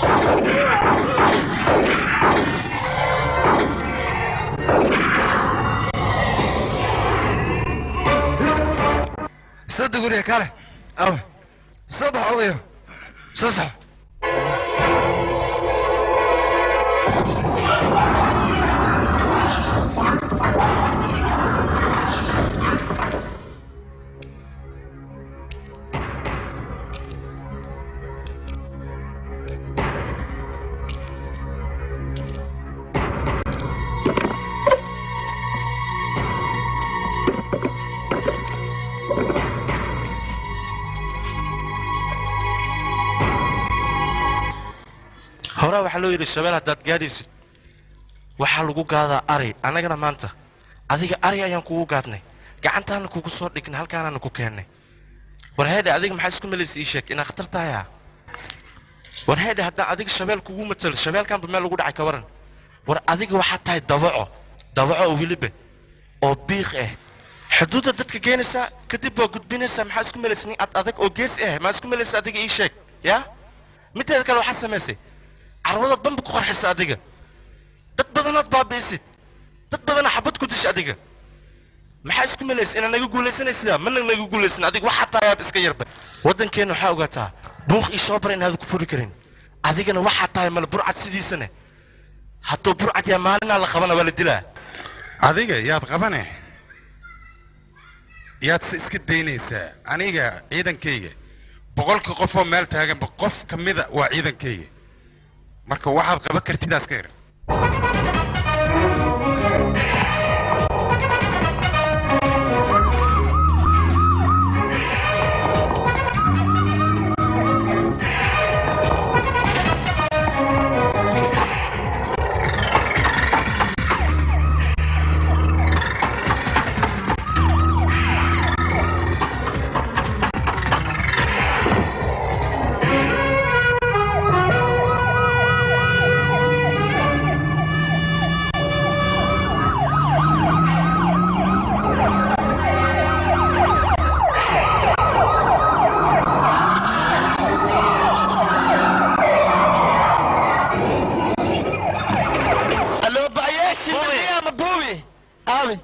soo guriga kale aw soo bax odayo soo sox horaa waxaa loo yidhi shabeel haddaad gaadhaysid waxaa lagu gaadaa ari annagana maanta adiga ari ayaan kugu gaadnay gacantaana kugu soo dhignay halkaanaana ku keennay war heedhe adiga maxaa isku melaysa ii sheeg inaa khatar tahay ah war heedhe haddaan adiga shabeel kugu matalo shabeelkaanba meel lagu dhacay ka waran war adiga waxaa tahay dabaco dabaco oo weliba oo biiq ah xuduudda dadka keenaysaa kadib waa gudbinaysaa maxaa isku melaysa nin ad adag oo gees ah maa isku melaysa adiga ii sheeg yaa mideeda kale waxaa samaysay carwadaad bamba ku qarxisa adiga dad badanaad baabi'isid dad badana xabad ku disha adiga maxaa isku melaysa inaad naga guulaysanaysaa mana naga guulaysan adiga waxaa taayaab iska yarba waddankeenna waxaa ogaataa buuq iyo shoobar inaad ku furi karin adigana waxaa tahay male burcad sidiisane hadduu burcad yaa maalinaa la qabana waa la dilaa adiga yaad qabane yaad se iska daynaysaa aniga ciidankayga boqolka qofoo meel taaganba qof ka mida waa ciidankayga marka waxaad qaban kartidaas ka yar Allo bayeshi mia mabuwi. Awi.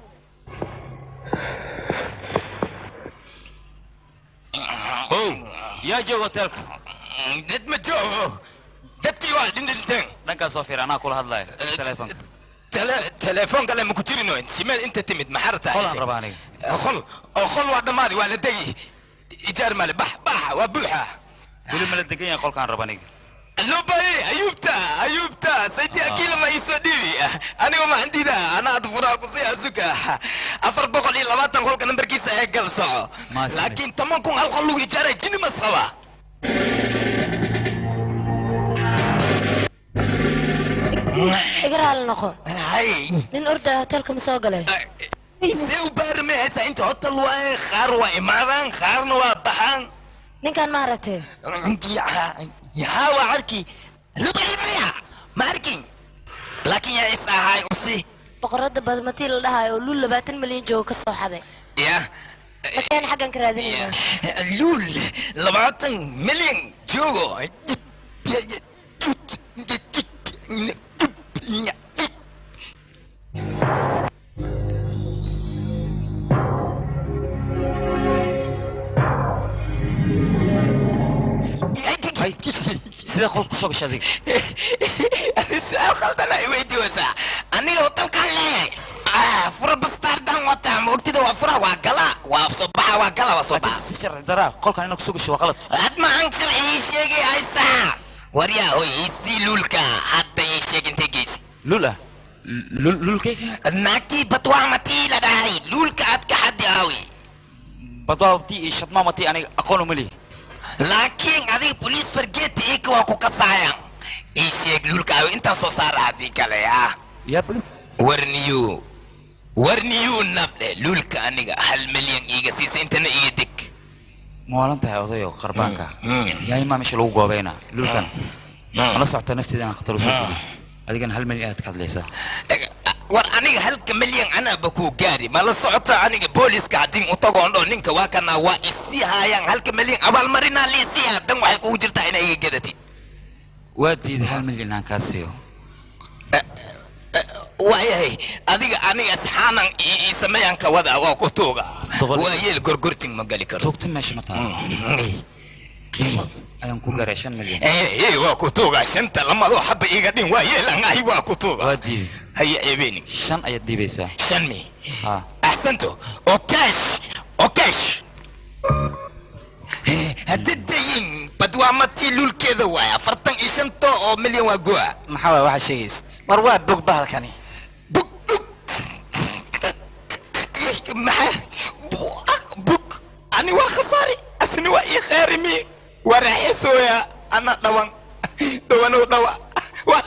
ow yaa jooga hoteelka Dad ma joogo. Dadkii waa dhinteen. dhankaas soo fiir anaa kula hadlaya teleefonka Tele telefoon kale ma ku jirino. Simeed inta timid maxarta. qolaan rabaa aniga Qol. Oo qol waa dhamaadi waa la degi. Ijaar male bax bax waa buuxa. weli ma la degan yahay qolkaan raba aniga Allo baye ayubta ayubta sayti akila ma iso dhibi. Aniga ma andida ana ad furaa ku sii asuka. Afar boqol iyo labaatan qolka nambarkiisa ee gal soco. Maasni. Laakiin toban kun hal qol lagu ijaaray jini mas qaba. iga raali noqo Hay. nin ordaa hoteelka ma soo galay see u baarme haysa inta hotel waaye qaar waa imaadaan qaarna waa baxaan ninkan ma aragtee yaa waa arki lubalmaya ma arkin laakiin yaa is ahaay usi boqorada badmatii la dhahayo oo luul labaatan milyan jooga ka soo xaday ya makeen xaggan ka raadinayna luul labaatan milyan joogo sidee qol ku soo gashay adiga su-aal khaldana i weydiiwaysaa aniga hotelkaan leeyahay Ah, fura bastaardan wataa ma ogtida waa fura waa gala waa soo baxa waa gala waa soo baxa si sharci daraa qolkaan inaa kusoo gashay waa qalad had maxaan sharci ii sheegay haysaa waryaa hoy isii luulka hadda ii sheeg intay geysi lul ah lul lulkay naagtii batwaamatii la dhahay luulka aad ka xaddi aawi badwaabtii iyo shadmaamatii aniga aqoon uma lihi laakiin adiga boliis fargeeta ika waa ku kasaayaan ii sheeg luulka aawi intaan soo saara haddii kale ah yaa buli warniyu warniyu nable luulka aniga hal milyan iiga siisa intana iiga deg maalan tahay odayo qarbaanka Mm. yaa imaa meesha lagu goobeynaa lulkan mala socota nafteeda inaan khatar usoo geliyo adigana hal milyan aad ka hadlaysaa war aniga halka milyan anaaba kuu gaari ma la socota aniga booliska haddii u tagoon dho ninka waa kana waa isii haayaan halka milyan abaalmarinaa liisiya dan waxay kugu jirtaa inay iga gadatid waa diiday hal milyan aan kaa siiyo waayahay adiga aniga saxaanan ii sameeyaan ka wada waa ku tuuga Doqol- waa yeel gorgorting ma gali karo tuugta meesha ma taalo ayaan ku garay shan milyan Eh, eh, waa ku tuuga shanta lamado xaba iga dhin waa yeelan ahi waa ku tuuga waa diiday haya ebeeni shan ayaad dhiibaysaa shan mi ha axsanto oo cash oo cash hadda dayin bad waa matii lulkeeda waay afartan iyo shanta oo milyan waa goa maxaa waay waxaa sheegaysa war waa bog bahalkani bug bug maxaa bug ani waa khasaari asni waa ii khaarimi waa raaxeesooya ana dhawan dhawanow dhawa waa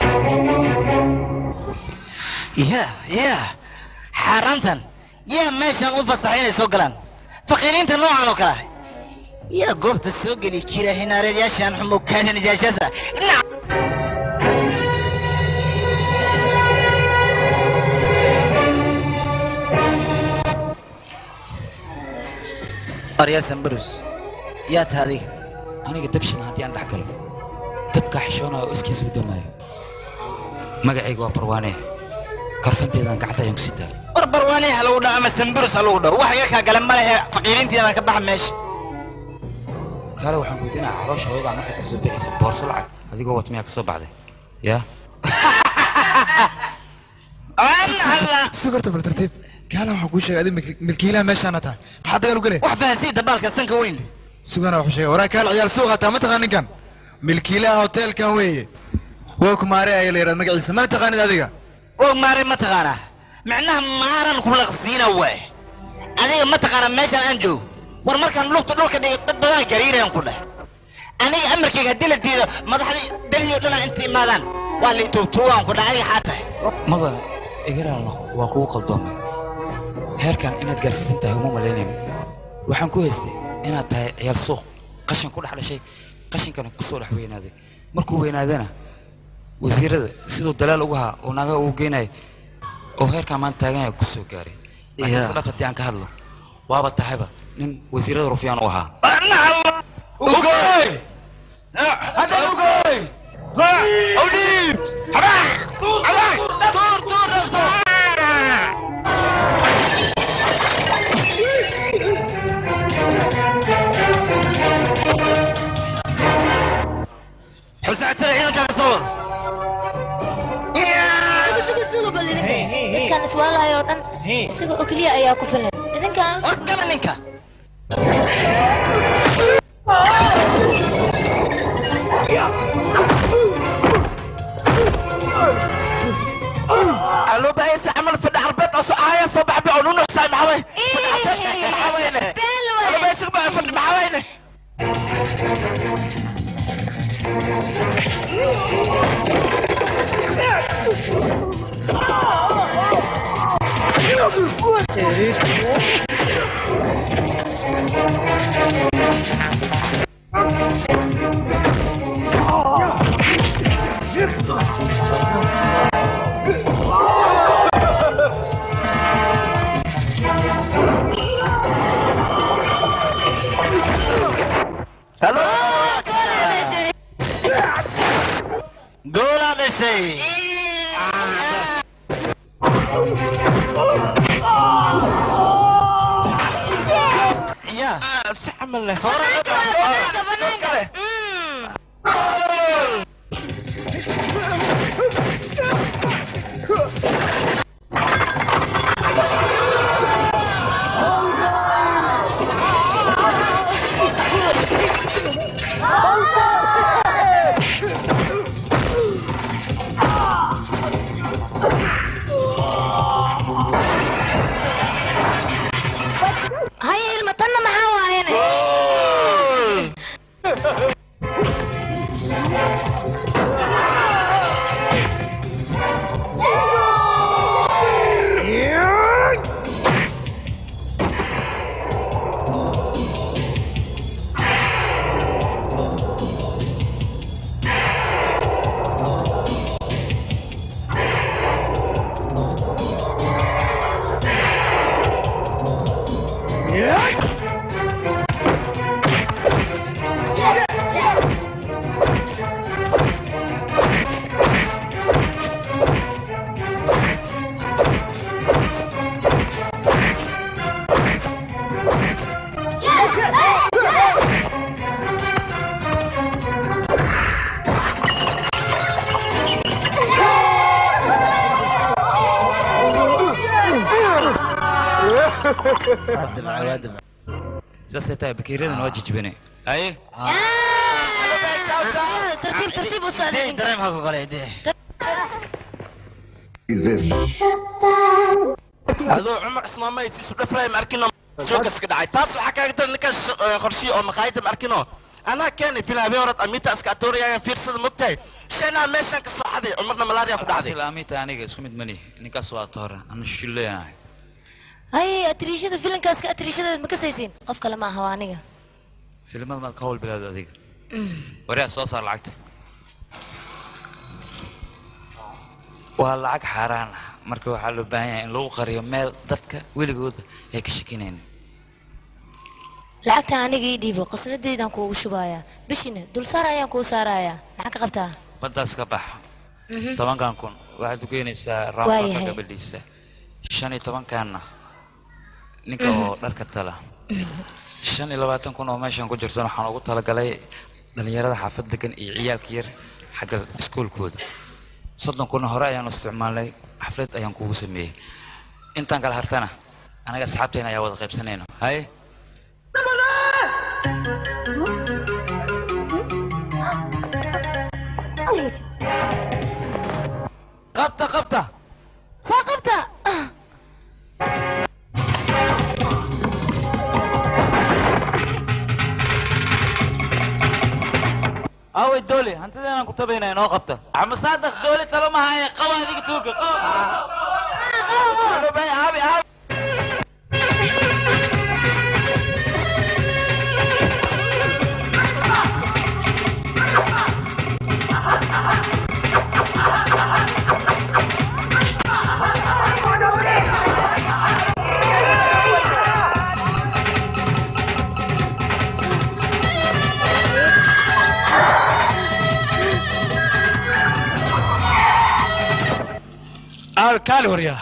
ya ya xaaraantan yaa meeshan u fasaxay inay soo galaan faqiiriinta noocan oo kale ah yaa goobta soo geli kira hinaareedyaashan xumo kaadanijaashaasa aryaasan barus yaa taha adiga aniga dabshan haddii aan dhex galo dabkaa xishoonaya oo iskiisa u damaayo magacayga waa barwaane karfanteedaan gacanta ayaan ku sitaa war barwaane ha lagu dhaho ama sanburus ha lagu dhaho wax iga kaa gale ma lehe faqiiriintiina ka baxa meesha kaale waxaan weydiinaa caloosha hooyadaa markaad ka soo bixisa boorso lacag adigoo wat miyaa ka soo baxday yaa sugarta bal tartiib gaala waxaan kuu sheegay adi milkiilaha meeshaana tahay maxaa dagaal u gale wax fahansiya dabaalka sanka weyn leh sugana waxuu sheegay waraa kaal ciyaal suuqa taa ma taqaan ninkan milkiilaha hoteelkan weeye waa kumaare ayaa la yidhahda magaciisa mana taqaanid adiga og maaray ma taqaanaa micnaha maaran ku laqsiina waay adiga ma taqaanaa meeshaan aan joogo war markaan lugta dhulka dhigay dad badan gariirayaan ku dheh aniga amarkayga haddii la diido madaxdii beriyo dhanaa inta imaadaan waa la tuugtuugaan ku dheh adiga xaa tahay madane igaraal noqo waan kugu qaldoomay heerkan inaad gaarsiisan tahay uma malaynayno waxaan ku haystay inaad tahay ciyaal suuq qashin ku dhex dhashay qashinkana ku soo dhex weynaaday markuu weynaadana wasiirada siduu dalaal uga haa oo naagaha ugu geynaya oo heerkan maanta taaganaya ku soo gaaray laakiin Yeah. se dhab haddii aan ka hadlo waaba tahayba nin wasiirada rufyaan u ahaa xusaatada ciidankaa soo wada suga suga suga bal idinka dadkan iswaalahay oo dhan isaga oo keliya ayaa ku filan idinkaan war gala ninka loo baahan yahay camal fadhi carbeed oo soo ahaya soo baxbi oo nuno saay maxaway been la loo waay baahan yahay baa fadhi maxawayne goolaa dhashay ya si camal leh banaanka banaanka Mm. haya ilma tanna maxaa waayane saasay tahay bakeeriyadan waa jijibine haye tartiib tartiib u socda ninka dareem ha ku kale dee adoo cumar ismaamay siisu dhafraay ma arkino joogas ka dhacay taas waxaa kaaga dar ninka qorshiyo oo maqaayada ma arkino anaa keenay filan habeen horad amiita iska atoriyayaan fiirsada mogtahay shanaa meeshaan ka soo xaday cumarna malaariya ku dhacday asil amiita aniga isku mid mani ninkaas waa toora ana shullenahay hay atriishada filinkaas ka atriishada ma kasaysiin qof kale ma aha waa aniga filimada maad ka hawl bilaad adiga waryaa soo saar lacagta waa lacag xaaraan ah marka waxaa loo baahan yahay in lagu qariyo meel dadka weligooda ay ka shakinayn lacagta aniga ii dhiibo qasnadeydaan kuugu shubayaa bishina dulsaar ayaan kuu saarayaa maxaa ka qabtaa baddaas ka bax tobankan kun waxaad u geynaysaa Waayahay. raamaka gabadhiisa shan iyo tobankanna ninka oo dharka tala shan iyo labaatan kun oo meeshan ku jirtana waxaan ugu talagalay dhallinyarada xaafad degan iyo ciyaalka yar xagga iskuolkooda soddon kunna hore ayaanu isticmaalnay xaflad ayaan kugu sameeyey intaan kala hartana anaga asxaabteena ayaa wada qaybsanayno haye qabta qabta soo qabta awey doole hantideenaan ku tabaynaa inoo qabta amasaadaq doole talo mahaaye qaba adiga tuuga kaali waryaa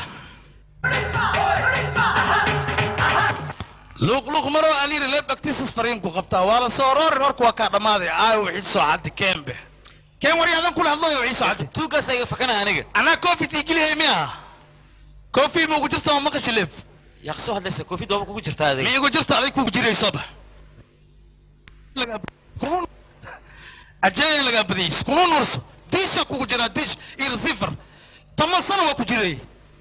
luuqluuq maroo aliiri leeb agtiisas fariinku qabtaa waa la soo roorin warku waa kaa dhammaaday aayo wixii soo caddi keenbe keen waryaadan kula hadlooyo wixii soo caddi tuugaas iga fakana aniga anaa koofit igilihey miya koofi ma ugu jirta ma maqashi leeb yaa soo hadlaysa koofid waaba kugu jirta adiga ma igu jirta aday kugu jiraysoba ajaya lagaa badays kuna nurso diisha kugu jiraa diish iyo receiver toban sano waa ku jiray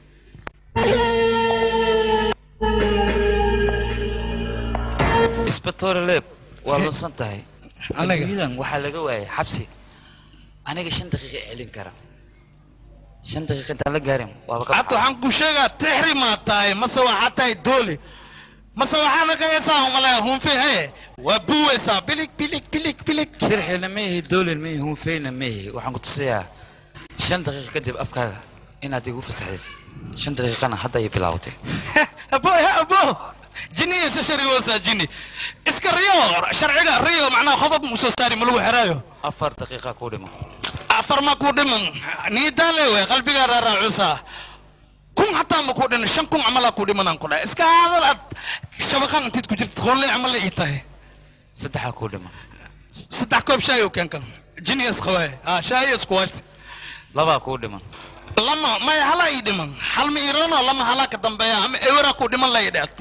isbatoore leeb waa lunsan tahay Aniga? adduunyadan waxaa laga waayay xabsi aniga shan daqiiqa celin kara shan daqiiqa intaan la gaarin waaba ka hadda waxaan ku sheegaa tixri maa tahay mase waxaa tahay dooli mase waxaa naqayaysaa umalaya hunfe haye waa buwaysaa bilig bilig bilig bilig sirxilna ma ihi doolin ma ihi hunfeyna ma ihi waxaan ku tusayaa shan daqiiqa kadib afkaaga inaad igu fasaxdid shan daqiiqana hadda ay bilaawatay abo ya abo jini iyo shasharigoosaa jini iska riyo sharciga riyo macnaha qodob mu soo saari ma lagu xeraayo afar daqiiqa ku dhimo afar ma ku dhiman niidaale wey qalbigaa raaraacusaa kun hataa ma ku dhiman shan kun camalaa ku dhimanaan ku dhahay iska hadal aad shabaqan intiid ku jirta qolle camal ii tahay saddexaa ku dhimo saddex koob shaay u keenkan jini isqawaaye ah shaay isku waashti labaa ku dhiman lama maya halaa ii dhiman hal ma irono lama halaa ka dambeeya ama eweraa ku dhiman la ii dheet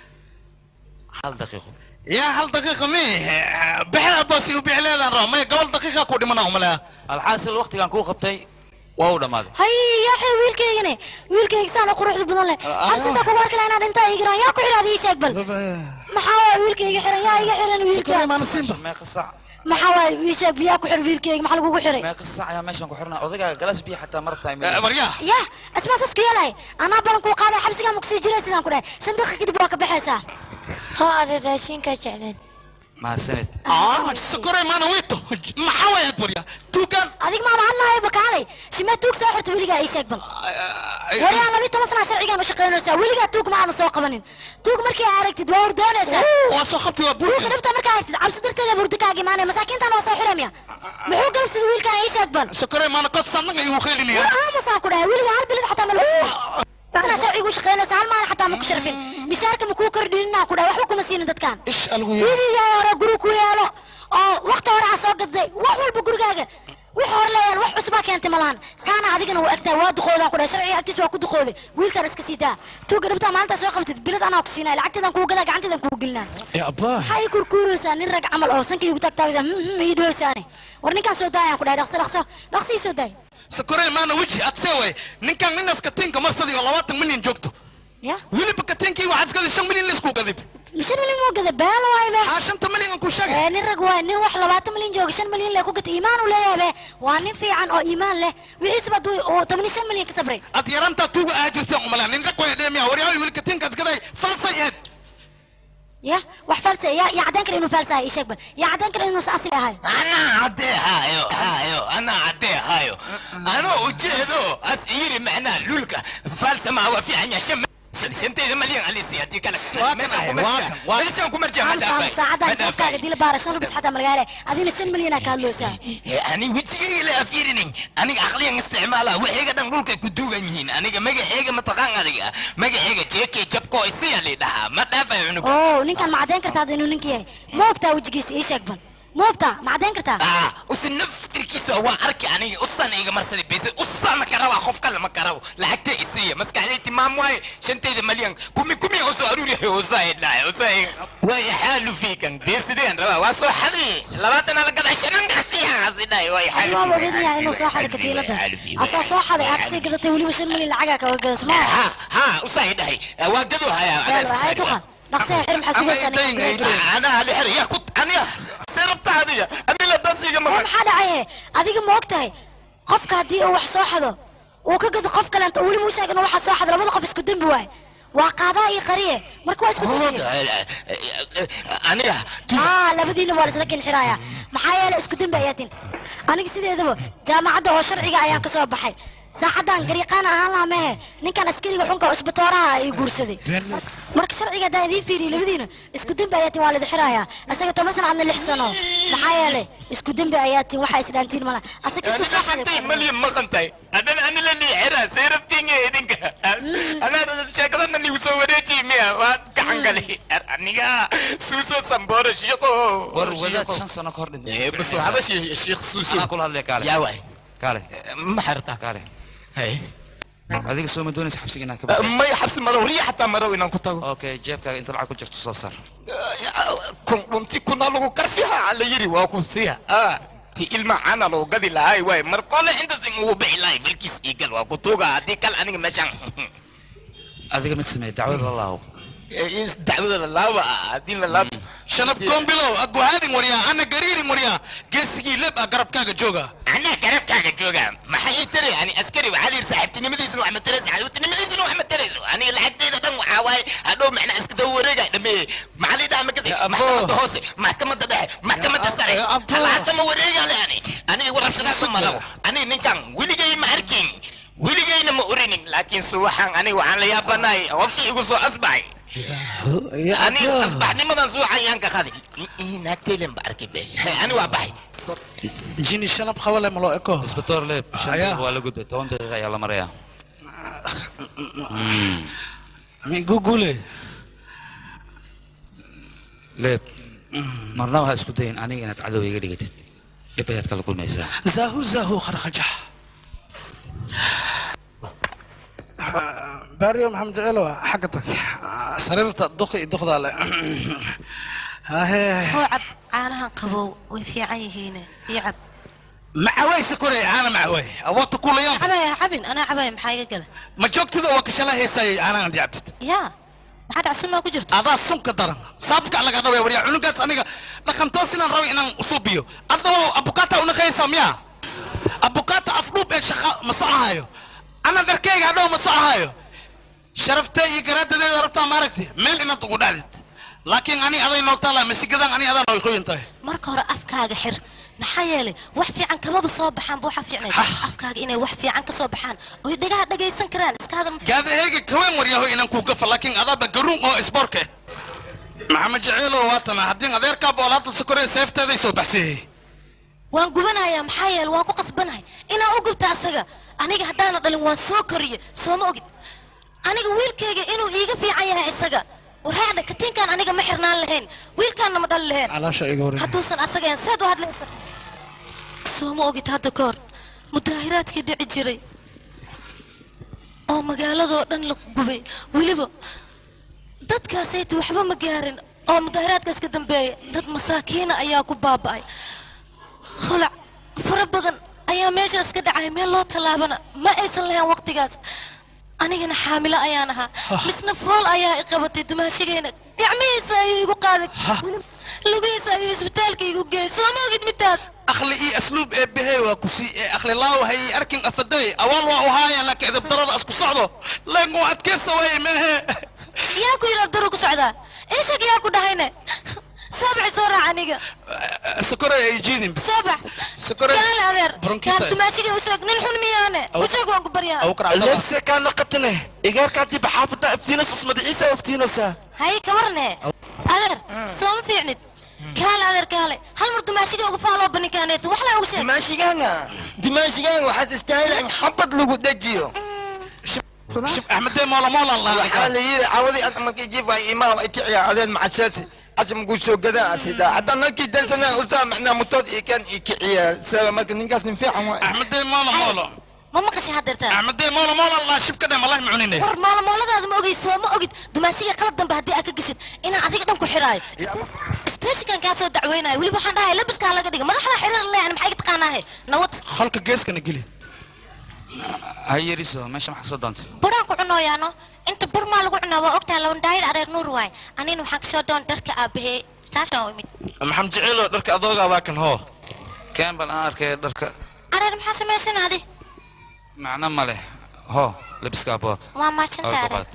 hal daqiiqo yaa hal daqiiqa mi bixda boos u bixi leedaan raba maya gobol daqiiqa ku dhimanaa umalaya alxaasil waqtigaan kuu qabtay waa u dhammaaday hay yaaxay wiilkaygane wiilkayga saan oo quruxda badan leh xabsinta kugu arki lahaa inaad intaa ii giraan yaa ku xidhaada ii sheeg bal maxaa waay wiilkayga xiran yaa iga xiran wiilka meeqa sac maxaa waay ii sheeg biyaa ku xir wiilkayga maxaa lagugu xiray meeqa sac ayaa meeshan ku xirnaa odagaaga galas biyo xataa marabtaa maryaa yah asmaa saas ku yeelay anaa balan kuu qaaday xabsigaa ma kusii jiray sidaan ku dhahay shan daqiiqa kadib waa ka baxaysaa ha are raashinkaa jecleed mahadsanid sokorey maana wito maxaa waay ad waryaa tuugaan adig maama hadlaayo bakaalay shimee tuug soo xirta weligaa ii sheeg bal waryaa labi toban sanaa sharcigaan u shaqaynaysaa weligaa tuug ma aana soo qabanin tuug markii aa aragtid waa hordoonaysaa waa soo qabtay waa tuuga buurka dhibta markaa aragtid cabsi darteeda burdi kaaga imaanaya masaakiintan waa soo xiramya muxuu galabsida wiilkaan ii sheeg bal sokorey maana kod sannaga igu khaylinaya war aamusaan ku dhahay weligaa hal bilid xataa ma lagu tana sharcigu shaqaynaysa hal maalin xataa ma ku sharfin mishaarka ma kuu kordhininaa ku dhahay waxba kuma siinin dadkan ish algu fiidigaa hore guri ku yaalo oo waqti hore aa soo gaday wax walba gurigaaga wix hore leeyaal wax cusbaa keentay malahan saana adigana waa agtaa waa duqoodaan ku dhahay sharciga agtiis waa ku duqooday wiilkaan iska sii daa tuuga dhibtaa maalintaa soo qabtid bilad anaa ku siinaa lacagteedan kugu gadaa gacanteedan kugu gelinaa abaa maxaa ii kurkuuraysaa nin rag camal oo sanka igu taagtaagaysaa ii dhoosaane war ninkaan soo daayaan ku dhahay dhaqso dhaqso dhaqso ii soo daay sakorey maana weji adsee way ninkan ninas katiinka marsadii oo labaatan milyan joogto ya weliba katiinkii waxaad iskadi shan milyan laisku gadib shan milyan moo gada baala waay be haa shanta milyan aan ku sheegay ee nin rag waay nin wax labaatan milyan jooga shan milyan lee ku gata iimaan uu leeyahay be waa nin fiican oo iimaan leh wixiisba duu oo toban iyo shan milyan ka sabray ad yarantaa tuuga ahaa jirteen umalaan nin rag way dheemiya waryahay weli katiinka iskaday falsay eed ya wax falsa ya ya cadaan kara inuu falsa ahay ii sheeg bal ya cadaan kara inuu asli ahay anaa caddee haayo haayo anaa caddee haayo anoo ujeedo as iyiri macnaa lulka faalsamaa waa fiican yahay shan shantayda malyan alisi haddii kale meeshaan ku marjaa amsa saacadaan jeebkaaga dila baara shan rubis xataa margaale adina shan milyanaa ka hadloosaa ani wejigayga la afiirinin aniga aqliyan isticmaala waxayga dhan dhulkay ku duugan yihiin aniga magaceega mataqaan adiga magaceega jeekey jabkoo isiya lidhahaa ma dhaafayo cunuga oo ninkaan ma caddayn kartaa inuu ninka yahay ma ogtaa wejigiisa ii sheeg bal ma ogtaa ma caddayn kartaa ah usi naftirkiisa waa arki aniga usan iga marsada bese usana karaba qof kale ma karabo lacagta isiya maskaxday timaam waaye shantayda malyan kumi kumi oo soo aruuriyahay usaa dhahay usaa way xaalu fiikan beesideen rabaa waa soo xadi labaatan ala gadaa shanan gashiyaasi dhahay way xaalu adimaa ogeydnayaa inuu soo xaday katiinada asaa soo xaday aad kasii gadatay weliba shan milyan lacagaa kaga gadatay ma ha ha usaa dhahay waa gado hayaa hay duqa dhaqsee xir maxaa sugaysaa ana hali xir yaa ku aniga serabta adiga anila dasiga ma maxaa dhacaye adiga ma og tahay qofka haddii uu wax soo xado uu ka gado qof kaleento weliba u sheegin waxa soo xado labada qof isku dembi waay waa qaadaa iyo qariye marka waa isku dembi aniga aa labadiina waa isla kin xiraaya maxaa yeelay isku dembi ayaa tin aniga sideedaba jaamacadda oo sharciga ayaan ka soo baxay saacadan gariiqaan ahaan lahaa mehe ninkan askariga xunka oo isbatooraha ay guursaday marka sharciga haddaan idiin fiiriyo labadiina isku dembi ayaa tin waa lidi xiraaya asaga toban sana adna lix sano maxaa yeelay isku dembi ayaa tin waxaa isdhaantiin mala asaga kastuu soo xaday malyan maqantay haddana ani la liixira seerabtiinga idinka anaa sheekadana nigu soo wareejiy miya waa gacan gale aniga suuso sambooro shiiqo war wadaad shan sano ka hor dhintay bas waxba shiikh suuso anaa kula hadlaya kaale yaa waay kaale ma xirtaa kaale hay adiga soo ma doonaysa xabsiga inaad ka baxdo may xabsi madow riya xataa madow inaan ku tago okay jeebkaaga inta lacag ku jirto soo saar kun runti kuna lagu karfiha la yiri waa ku siya ti ilma cana loo gadi lahay waay mar kole intasin ugu bixi lahay balkiis iigal waa ku tuuga haddii kale aniga meeshaan adiga mid sameey dacwada la laawo dacwada la laaba haddii la laabto shanab kombilow aguhaadin waryaa ana gariirin waryaa geesigii leb ah garabkaaga jooga anaa garabkaaga jooga maxay ii tari yani askari waxaa la yidhi saaxiibtinimadiisna wax ma tarayso saaxiibtinimadiisna wax ma tarayso aniga lacagtayda dhan waxaa waaye hadhow macnaa iska daba wareega dhameeye maxaa la yidhaha makasi maxkamadda hoose maxkamadda dhexe maxkamadda sare halaasta ma wareega le ani aniga warabshadaasa ma rabo aniga ninkan weligay ma arkin weligayna ma orinin laakiin suwaxan aniga waxaan la yaabanahay qofkii igu soo asbaxay aniga asbaxnimadan suwaxan yaan ka qaday naagtaylen ba arkay be ani waa baxay jini shanab qabale ma loo eko isbitoor leeb shan Ayaa. daqiiqo waa la gudbay toban daqiiqa ayaa la marayaa mi gugule leeb marnaba ha isku dayin aniga inaad cadow iga dhigatid dhib ayaad kala kulmaysaa zahu zahu kharkhajax baariyo maxamed jeceelo xagga tag sariirta duqi iyo duqdaa le hahe hoo cab caanahan qabow way fiican yihiin ii cab macawayse koray caana macaway awoodta kulayaan cabaya cabin anaa cabaya maxaa iga gala ma joogtida waa kashala heesayay caanahan diabtid yaa maxaa dhacsun maa ku jirto adaa sunka daran saabka laga dhaway waryaa cunugaas aniga dhaqantoos inaan rabo inaan usuubiyo adoo abukaata unaqaysa miyaa abukaata afdhuub ee shaqa ma socohayo ana dharkayga hadhow ma socohayo sharaftee iyo garaadadeeda rabtaa maaragti meel inaad ugu dhacdid laakiin ani aday noo taala masigadan ani adaa nooy qoyan tahay marka hore afkaaga xir maxaa yeelay wax fiican kamaba soo baxaan bu waxa fiicnay afkaaga inay wax fiican ka soo baxaan oy dhagaha dhagaysan karaan iska hadal ma gaadaheyga kaween waryaho inaan kuu gafa laakiin adaaba garuun oo isboorke maxamed jaceelo waatana haddii adeerkaa boolaadal sokoree seefteeday soo baxsayey waan gubanayaa maxaa yeelay waan ku qasbanahay inaan u gubta asaga aniga haddaana dhalin waan soo koriye sooma ogid aniga wiilkayga inuu iiga fiican yahay isaga warhaadha katiinkaan aniga ma xirnaan lahayn wiilkaanna ma dhali lahayn calaasha iga hore hadduusan asagayn seed u hadlaysa soo ma ogid hadda ka hor mudaahiraadkii dhici jiray oo magaaladoo dhan la gubay weliba dadkaasayta waxba ma gaarin oo mudaahiraadkaas ka dambeeya dad masaakiina ayaa ku baaba'ay holac fara badan ayaa meeshaas ka dhacay meel loo tallaabana ma aysan lahayn waqtigaas anigana xaamilo ayaan ahaa misna fool ayaa i qabatay dumaashigayna gacmihiisa ayuu igu qaaday lugihiisa ayuu isbitaalka igu geeyay soo ma ogid midtaas akhli iyo asluub ee behey waa ku sii ee akhli laaw hay arkin afaday awaal waa u haayaan laakiin idab darada isku socdo leen waa adkaysa way mehe yaa ku yidhi abduru ku socdaa ishak yaa ku dhahayne soo baxay soo raac aniga sokore ay jiidin soo bax Sokore- gaale adeer Bronchitis. kaan dumaashiga u sheeg nin xun miyaane u sheeg waan ku baryaa leebse kaana qabtane igaarkaadii baxaafada iftiinas usmadaciisa iftiinosa hay kabarne adeer soo ma fiicnid kaale adeer kaale hal mar dumaashiga uga faaloo banikaaneeto wax la ugu sheeg dimaashigaanga dimaashigaanga waxaad istaahilaan in xabad lagu dejiyo axmedee moola moolan waxaa la yidhi cawadii ad markii jiif ay imaam ay kiciya adeen macashaasi cajamku soo gadaa asida haddaan halkii dansanaa usaa macnaa mutood ii kan ii kiciya sawa marka ninkaas nin fiican waay axmedee moola moola ma maqashay haddeertaan axmedee moola moola laa shibka dhe malahi mucunine war maalmooladaada ma ogey soo ma ogid dumaashiga qalad dambe haddii aad ka geshid inaan adiga dhan ku xiraayo steeshinkan kaa soo dacweynayo weliba waxaan dhahay labiskaa laga dhiga madaxda xiriir le ani maxay ka taqaanaahe nawad halka geeskana geli ha yariso meesha maxaa soo doontay buraan ku cunooyaano inta bur maa lagu cunaa waa ogtahay laban daayir areer nuur waay anina waxaan kasoo doon dharka aabahee saashaan u imid maxamed jeceelo dharka adoogaa baa kan hoo keen bal aan arkay dharka areer maxaa samaysan adi macno ma leh ho labiska abood waa maasanta areer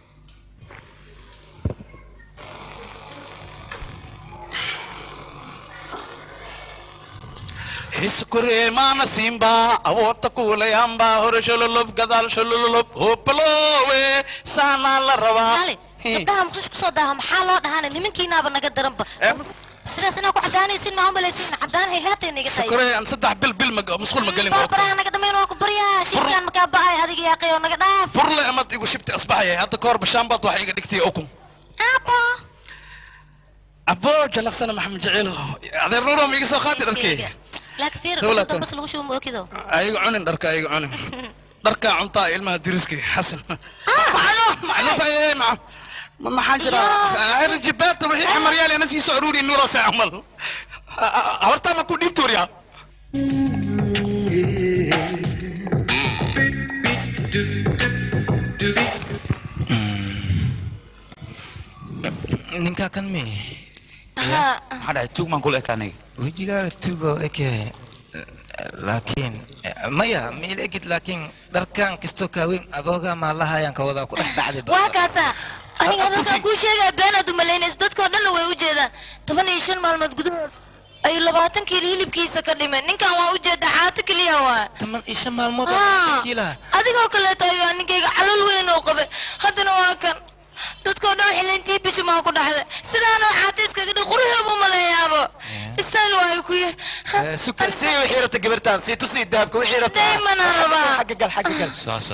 hiskure maana simba awoota kuulayamba hore shololob gadaal shololob hopalowe saanaa la rabaa hale gabdhaha muqdisho kusoo daaho maxaa loo dhahaana nimankiinaaba naga daranba sidaas inaa ku cadaanaysin maa umalaysin cadaan hay haatay naga tahay kore aan saddex bil bil ma musqul ma gelin barbaraha naga dhamayn waa ku baryaa shirkaan makaa ba'ay adiga yaaqay oo naga dhaaf furle amad igu shibti asbaxaya hadda kahor bashaanbaad waxa iga dhigtay okun aabo abo jalaqsana maxamed jaceelo adeer nuuro ma iga soo qaati dharkey laakiin fiir Dawlad dambas lagu shubo ma okido ayaga cunin dharka ayaga cunin dharkaa cuntaa ilmaha diriskay xasan macluufaye ma maxaa jira jibaata wixii xamaryaal ana sii soo aruuri nuuro saa camal hortaa ma ku dhiibti waryaa ninkaa kan mi maxaa dhacay tuug maan kula eka aniga wejigaaga tugo eke laakiin maya miil egid laakiin dharkan kastoo kaaweyn adoogaa maalahaayaan ka wadaa ku dhex dhacday waa kaasa aniga dadkaan kuu sheegaya beenaad u malaynaysa dadkoo dhanna way u jeedaan toban iyo shan maalmood gudahood ayuu labaatan kiilo hilibkiisa ka dhimay ninkan waa u jeeda caato keliya waa toban iyo shan maalmood Ah, kiilaha adigoo kaleeto ayuu ninkayga calool weyn oo qabay haddana waa kan dadkoo dhan xilintii bishi maa ku dhacday sidaanoo caata iskaga dhig quruxeebu maleeyaabo istayl waayu ku yahay suka sii wixii rabta gabartaan sii tusii dahabka wixii rabta Daymanaan rabaa. xagga gal xagga gal saasa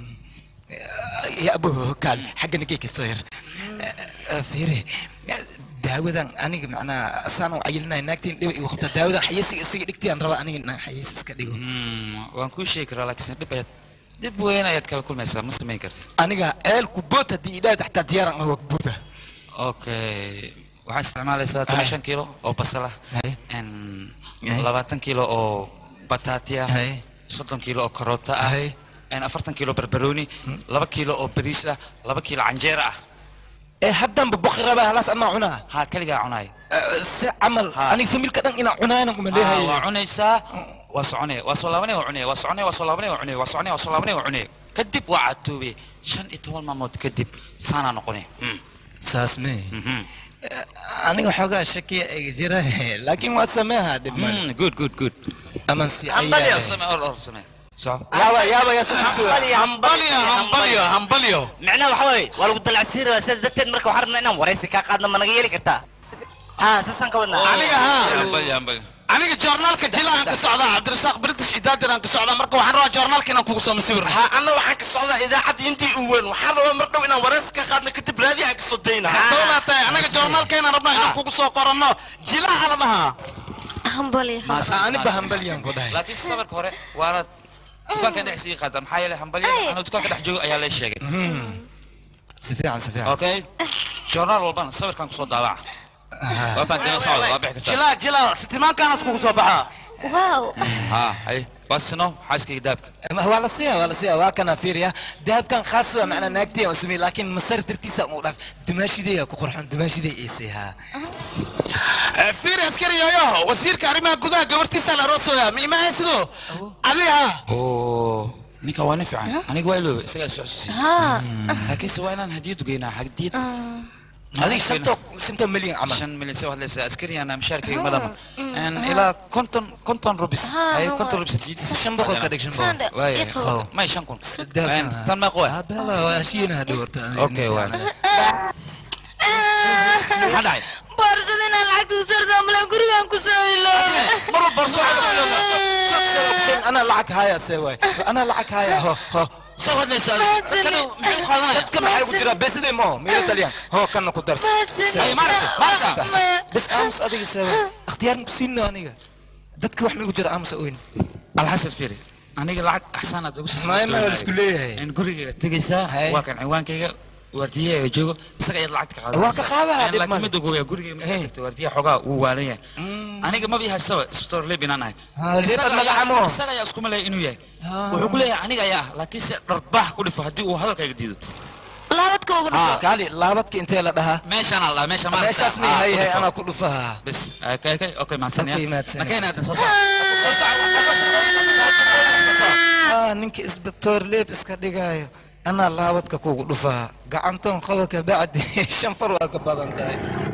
ya abo kaal xagga nageyka soo yar fiiri daawadan aniga macnaa saan u cayilinaya naagtiin dhiba igu qabta daawadan xayeysiga isaga dhigtiyaan rabaa aniga inaan xayeysi iska dhigo waan kuu sheegi karaa laakiinse dhib ayaad dhib weyn ayaad kala kulmaysaa ma samayn kartid aniga ceelku boot haddii idhaahda xataa diyaaran aniga waa boota okay waxaa isticmaalaysaa toban shan kiilo oo basal ah n labaatan kiilo oo bataati ah soddon kiilo oo karoota ah n afartan kiilo barbarooni laba kiilo oo bariis ah laba kiilo canjeera ah ee haddanba boqi rabaa halaas amaa cunaa ha kaligaa cunaay si camal aniga familka dhan inaa cunaana kuma leeyahay waa cunaysaa waa soconaya waa soo laabanaya waa cunaya waa soconaya waa soo laabanaya waa cunaya waa soconaya waa soo laabanaya waa cunaya kadib waa catoobay shan iyo toban maalmood kadib saanaa noqonaya saas me aniga xoogaa shakiya iga jira laakiin waa sameeha dhib male good good good aman si Hambalyo, samee or or samee soco yaaba yaaba ya hambalyo hambalyo hambalyo micnaha waxa waaye waa lagu dalacsiinaya sidaas darteed marka waxaan rabnaa inaan waraysi kaa qaadno ma naga yeeli kartaa haa saasaan ka wadnaa aniga haa hambalyo hambalyo aniga joornaalka jilaan ka socdaa cabdirasaaq british idaadir aan ka socdaa marka waxaan rabaa joornaalka inaan kugu soo masawir ha anna waxaan ka socdaa idaacadda intii u weyn waxaan rabaa mar dhow inaan waraysi ka qaadno kadib raadi aan ka soo dayna dowlaa tahay anaga joornaalka inaan rabnaa inaan kugu soo qoranno jilaha la dhahaa hambali aniba hambalyaan ku dhahay laakiin sabarka hore waana dukaankan dhex sii qaata maxaa yeelay hambalya anuu dukaanka dhex joogo ayaa lay sheegay si fiican si fiican okay joornaal walbana sawirkan kusoo daabaca waa fahanteen socda waa bixi kartaa jilaa jilaa sitimaankaana iskugu soo baxaa wow ha hay waa sino xaaskayga daabka waa la siiya waa la siiya waa kana fiiriya dahabkan khaas waa macnaa naagtiya u sameeyey laakiin masar dartiisa u dhaaf dumaashidaya ku qurxan dumaashiday iisay haa fiiri askari yooyo wasiirka arrimaha gudaha gabartiisa la roosooya ma imahay sidoo adiha oo ninka waa nin fiican aniga waa iloobe isagaa soo xusuusiy ها laakiinse waa inaan hadiyad geynaa hadiyad adiga shantoo shantoo milyan camal shan milyan soo hadlaysa askariyana mishaarkayga madama ilaa konton konton rubis hay konton rubis hadiyad shan boqol ka dhig shan boqol ساندة waaya إخوة may shan kun Dahabkan. tan meeq waa bela waa heshiina hadhow horta okay waa maxaa dhacay boorsada inaan lacagta ku sartaa malan gurigaan ku soo iloobe mar walba soo ana lacag haya see waay ana lacag haya ho ho soo hadlaysa Mahadsanid. dadka maxay ku jiraa besidee mo meelo taliyaan ho kana ku darsa Ay, maaragta, maaragta. bes aamus adiga see waay ikhtiyaaran ku siino aniga dadka wax migu jira aamus oyn alxasan fiiri aniga lacag axsaanaad ugu sii maay ma isku leeyahay in gurigayga tegaysaa Hay. waa kan ciwaankayga waardiyaha joogo isaga ayaad lacagta ka Waa ka qaadaa, dhib laakiin male. mid ogoya gurigayga markaa Hey. tagto waardiyaha xogaa wuu waalan yahay aniga maba yahay saba store leb inaan ahay Ha, leeb Isaga aad ayaa- magacamo. isaga ayaa isku malaya inuu yahay Ha. wuxuu ku leeyahay aniga ayaa ah laakiin se dharbaax ku dhifo haddii uu hadalkayga diido laabadka ugu dhufo kaali laabadka intee la dhahaa meeshaan alla meesha maaragta meeshaas ma ah, yahay ku hay dhifo. anaa ku dhufaha bes okay okay okay mahadsanaya Okay, mahadsanaya. nakeenaadan soo soco ah ninka isbitoor leeb iska dhigaayo anaa laabadka kugu dhufaha gacantoon qaba ka bacdi shan far waa ka badan tahay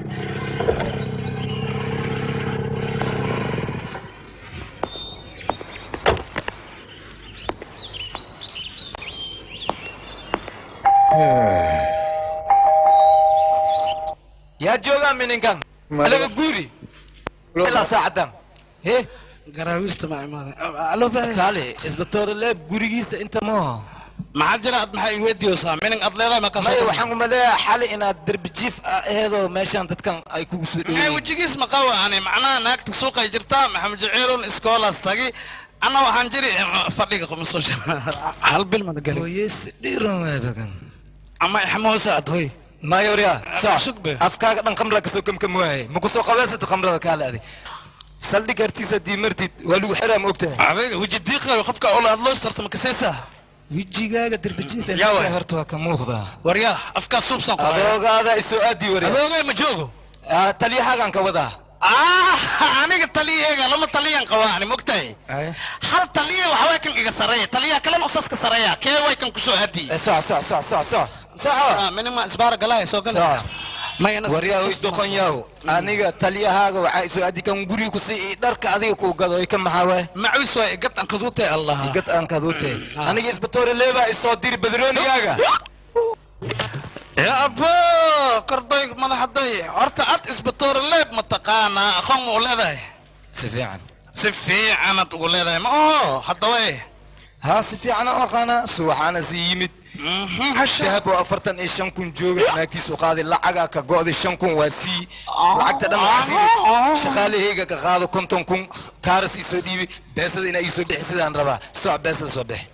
yaa joogaa mininkan alaga guuri ilaa saacadan he garaawista ma imaaday alo kaale isbitoor leeb gurigiisa inta maaha maxaa jira ad maxaa iweydiiyoosaa mining ad leedahay ma maya kasoo waxaan umaleeyaa xali inaad derbi jiif ah aheedoo meeshaan dadkan ay kugu soo maxay dhaweeyeen wejigiis ma qawa ani macnaha naagta suuqay jirtaa maxamed jaceelun iskoolaas tagi anna waxaan jiri fadhiga musqusha hal bil mana gelin hooyes dhiiran waabagan ama ixmoosa ad hoy mayorya saa Sugbe. afkaaga dhan khamra kasoo kamkam waaye ma kusoo qabeysata khamrada kaale adi saldhig hartiisa haddii martid waa lagu xiraa ma ogtahay adiga weji diiqayo qofka ola ad loo istarto ma kasaysaa wejigaaga derbijiinta Yaa waay. horta waa ka muuqdaa waryaa afkaa suubsan ku adoogaada isoo aadii warya adoogay ma joogo Ah, taliyahaagaan ka wadaa ah aniga taliyaheega lama taliyan qabaa ani mogtahay Ay. hal taliya waxa way kan iga sareeya taliyaha kalena usaska sareeya kee way kan kusoo aadiyey Eh, soc soc soc soc soc soco minima isbaara galaya soo gala soc mayana waryaa hoy doqon yaw aniga taliyahaaga waxaa isoo aadi kan guriga ku sii dharka adiga kuu gado ay ka maxaa waay macwis waay gad aan kadutay allah gad aan kadute aniga isbitoore leebaa isoo diri badroonigaaga ya abo korday madaxaday horta ad isbitoor leeb ma taqaanaa aqoon ma u leedahay si fiican si fiicanad ugu leedahay ma oho haddaba haa si fiican aan aqaanaa suwaxaana si yimid dahab oo afartan iyo shan kun jooga naagtiisu qaaday lacagaa ka go'day shan kun waa sii lacagta dhan waa sii shaqaalahayga ka qaado konton kun kaaras isoo dhiibay beesada inaa iisoo bixi sidaan rabaa soc beesada soo bix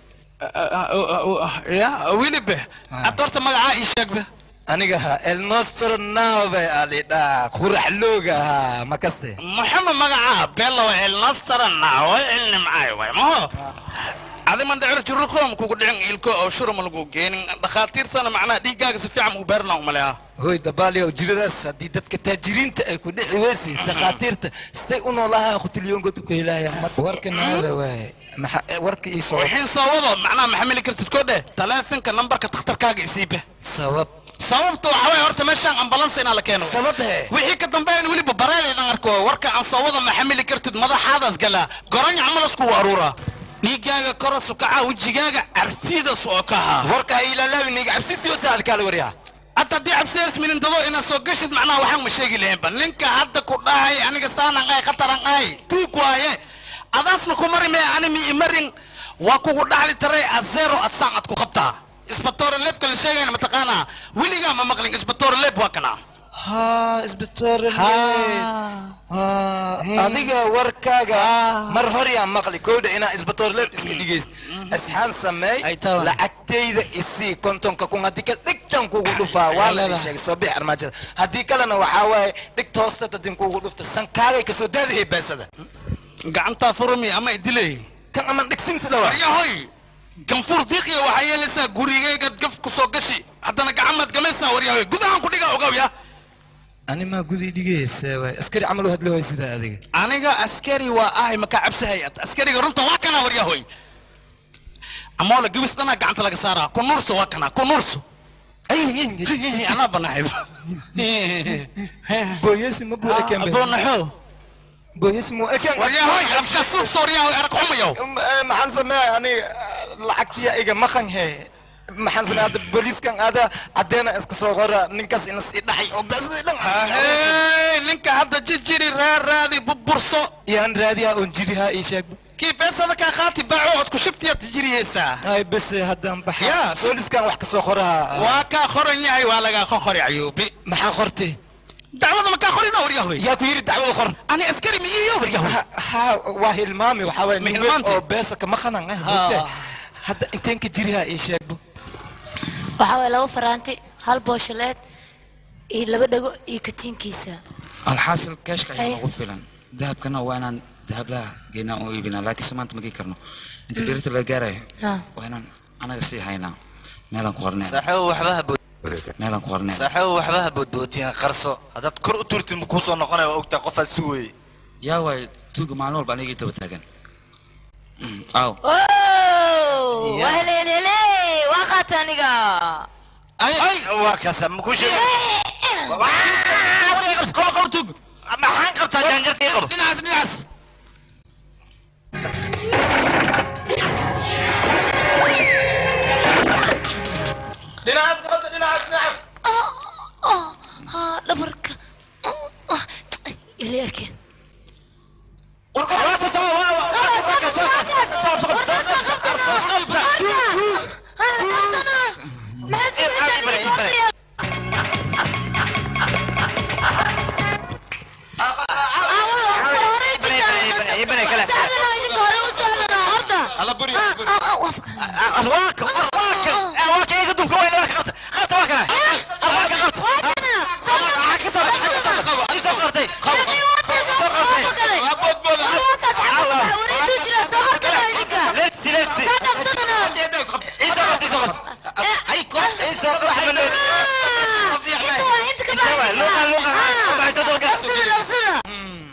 ya wilibe ad horta magacaa ii sheegbe aniga ha el nostro nave alidhaa qurax looga ahaa ma kaste maxamed magacaa beelowa elnastarana way cilnimcaay way maho adi man dhicir juruqoom kugu dhicin ilko oo shuruma lagu geenin dhakhaatiirtana macnaha dhiiggaaga si fiican ugu beerna umaleeha hoy dabaaliyow jiradaas haddii dadka taajiriinta ay ku dhici weysi takhaatiirta siday u noolahaan khutilyoonkood ku helayaan warka naada waaye maxa warka ii soo wixiin soo wado macnaha ma xamili kartid ko dheh taleefanka nambarka takhtarkaaga isiibe sabab sababta waxa waye horta meeshaan ambalansa inaa la keeno sabab he wixii ka dambeeyana weliba bareelay dhan arko warka aan soo wada ma xamili kartid madaxaadaas galaa goranyac malasku aruuraa dhiiggaaga korosu kacaa wejigaaga carfiidas oo kahaa warka ha ilaalaabinig cabsisiyo saad kaala waryaa hadda haddii cabsiyaas milindado inaad soo gashid macnaha waxaan ma sheegi lahaynba ninka hadda ku dhahay aniga saanan ahay khataran ahay tuug waaye adaasna ku mari mee ani mi imarin waa kugu dhaxli taray azero ad saan ad ku qabtaa isbatoore leebka la sheegayna mataqaanaa weligaa ma maqlin isbatoore leeb waa kana haa isbitoore adiga warkaaga mar hor yaa maqli kowdha inaa isbitoorle iska dhigayst asxaan sameey lacagtayda isii kontonka kun haddii kale dhigtan kugu dhufaa waa la ii sheegay soo bix armaajada haddii kalena waxaa waaye dhigta hoosta dadin kugu dhufta sankaagay kasoo daadihey beesada gacantaa furmi ama idiley kan aman dhigsinta dhawa yahoy ganfuur diiqiya waxaa yeelaysaa gurigaygaad gaf ku soo gashi haddana gacanmaad gamaysaa waryahoy gudahaan ku dhiga ogow ya ani maa gudii dhigaysa waay askari camal u hadli waay sidaa adiga aniga askari waa ahay makaa cabsahayad askariga runta waa kana waryahoy amoola gabis dhanaa gacanta laga saaraa ku nuurso waa kana ku nuurso anaa banaxib booyesi ma buu ekeen boonaxo booyesi muu ekeen waryahoy afka suubso waryahoy arag xumayow maxaan sameeya aniga lacagtiya iga maqan he maxaan sameeya hadda booliiskan aada caddeena iska soo qora ninkaas ina sii dhacay oo beesadii dhan Hey, ninka hadda jijiri raaraadi burburso yaan raadiyaa oon jirihaa ii sheeg kii beesada kaa qaati baaco ood ku shibtiyaad tijiriyeysaa ay bese haddaan Ya, baxa booliskan wax ka soo qoraa waa kaa qoran yahay waa lagaa qoqori cayuubi maxaa qortay dacwada ma kaa qorina waryahoy yaa ku yidhi dacwada qor ani askari ma iyo waryahoy ha waa hilmaami waxaa waye nin weyn Hilmaante? oo beesa kama qanan ah Ha. hadda inteen ka jirihaa ii sheegbo waxaa waye laba faraanti hal booshaleed iyo laba dhago iyo katiinkiisa alxaasil keeshka ayaa Ay. nagu filan dahabkana waa inaan dahablaha geynaa oo iibinaa laakiinse maanta ma gei karno inta berita laga gaarayo Ha. waa inaan anaga sii haynaa meelaan ku qorneen saaxiibo waxba ha bood meelaan ku qorneen saaxiibo waxba ha boodbootiin qarso haddaad kor u turtid ma kuu soo noqonaya waa ogtaa qofaad sugayay yaa waay tuuga maalin walba anigii daba taagan Mm, aw Oh, waa heleen hele waa qaata aniga waa kaasa ma kuu sheegay maxaan qabtaa jaanjarkii qabo dhinacaas dhinacaas dhinacaas qabta dhinacaas dhinacaas dhabarka ili arkeen ala buri arwaaka arwaaka arwaaka iga dunka waa inaa qabta qabta waa kana arwaaka qabta waxaa ka soo baxay ka soo baxay soo qortay letsi letsi isoo qortay soo qortay ay qof isoo qortay banaan luqan luqan baxaysta dalka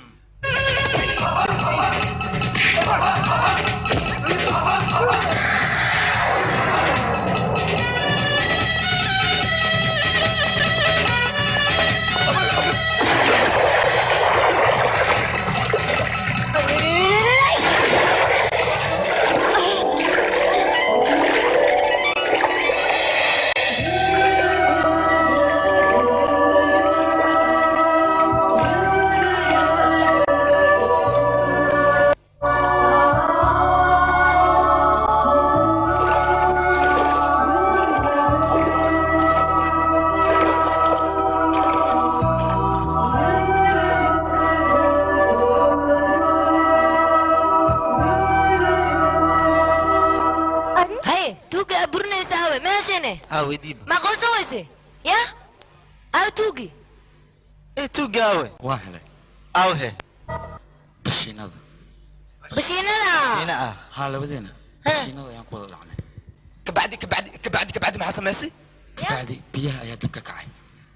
haye tuuga aa burinaysa awe meeshane aa weydiiba ma aqoonsan weyse ya awe tuugi ee tuugaawe waa helay awhe bashiinada bashiinada ina ah haa labadeena bashiinada ayaan ku wada dhacnay kabacdi kabacdi kabacdi kabacdi maxaa samaysay kabacdi biyaha ayaa dab ka kacay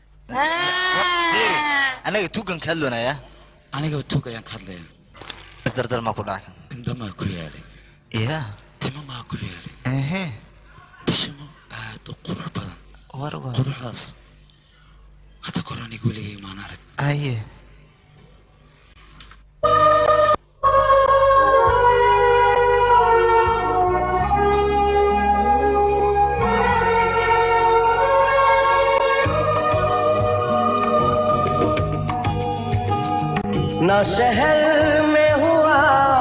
anaga tuugan ka hadloonaya anigaba tuug ayaan ka hadlayaa isdardar maa ku dhaca indhamaa ku yaalay ya timo maa ku yaalay ehe bishimo aad u qurux badan war war quruxdaas hadda kor aniga weligay maan arag aye ना शहर में हुआ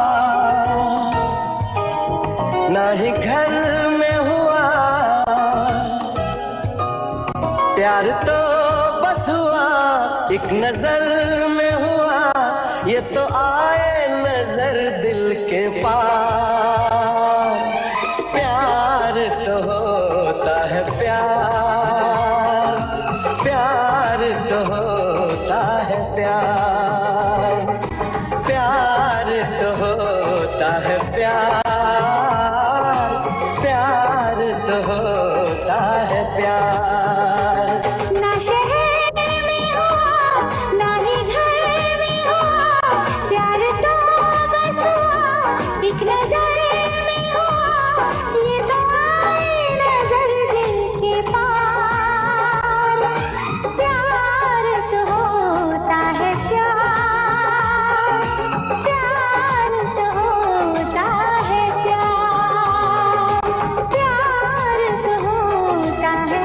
ना ही घर में हुआ प्यार तो बस हुआ एक नजर में हुआ ये तो आए नजर दिल के पार प्यार तो होता है प्यार प्यार तो होता है प्यार प्यार तो होता है प्यार प्यार तो होता है प्यार ना शहर में हुआ ना ही घर में हुआ प्यार तो बस हुआ एक नजर में हुआ ये तो आए नजर दिल के पार प्यार तो होता है प्यार प्यार तो होता है प्यार प्यार तो होता है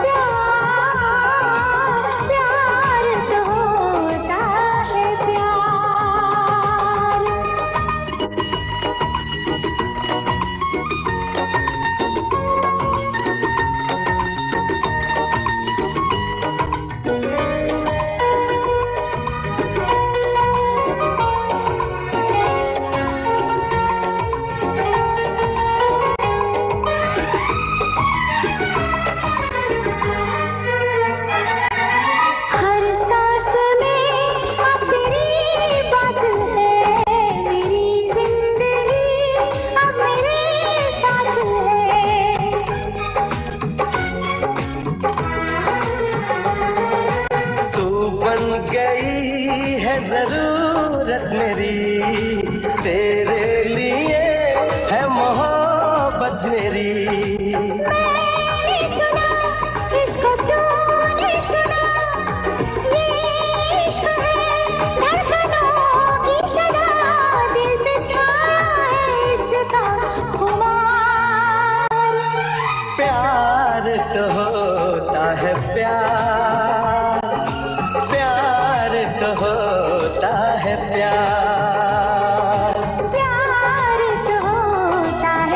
प्यार प्यार तो होता है प्यार हर सांस में अब तेरी बात है मेरी जिंदगी अब मेरे साथ है तू बन गई है जरूरत मेरी तेरे लिए है मोहब्बत मेरी मैंने सुना इसको तूने सुना ये इश्क है धड़कनों की सदा दिल पे छाया है इसका खुमार प्यार तो होता है प्यार प्यार तो होता है प्यार प्यार तो होता है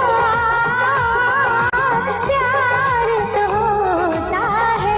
प्यार प्यार तो होता है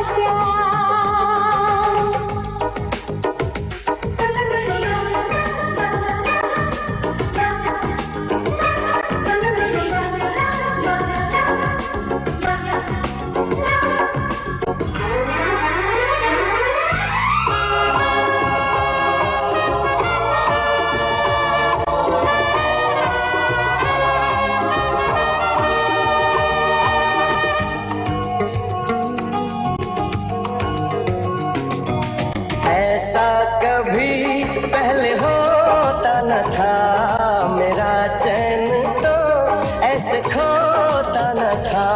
ऐसा कभी पहले होता न था मेरा चैन तो ऐसे खोता न था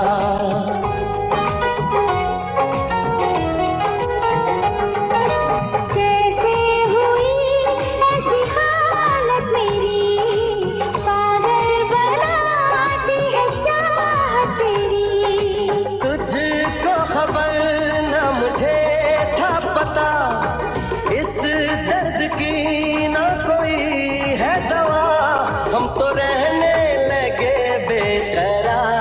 कैसे हुई ऐसी हालत मेरी पागल बनाती है चाहत तेरी तुझको खबर न मुझे था पता इस दर्द की न कोई है दवा हम तो रहने लगे बेकरार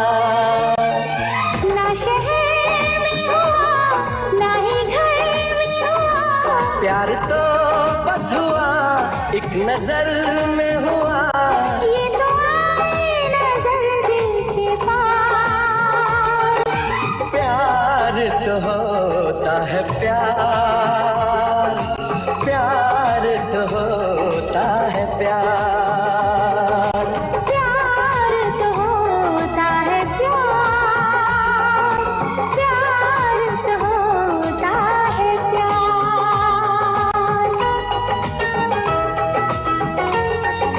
ना शहर में हुआ ना ही घर में हुआ प्यार तो बस हुआ एक नजर में हुआ ये तो आए नजर दिल के पार प्यार तो होता है प्यार प्यार तो होता है प्यार प्यार तो होता है प्यार प्यार तो होता है प्यार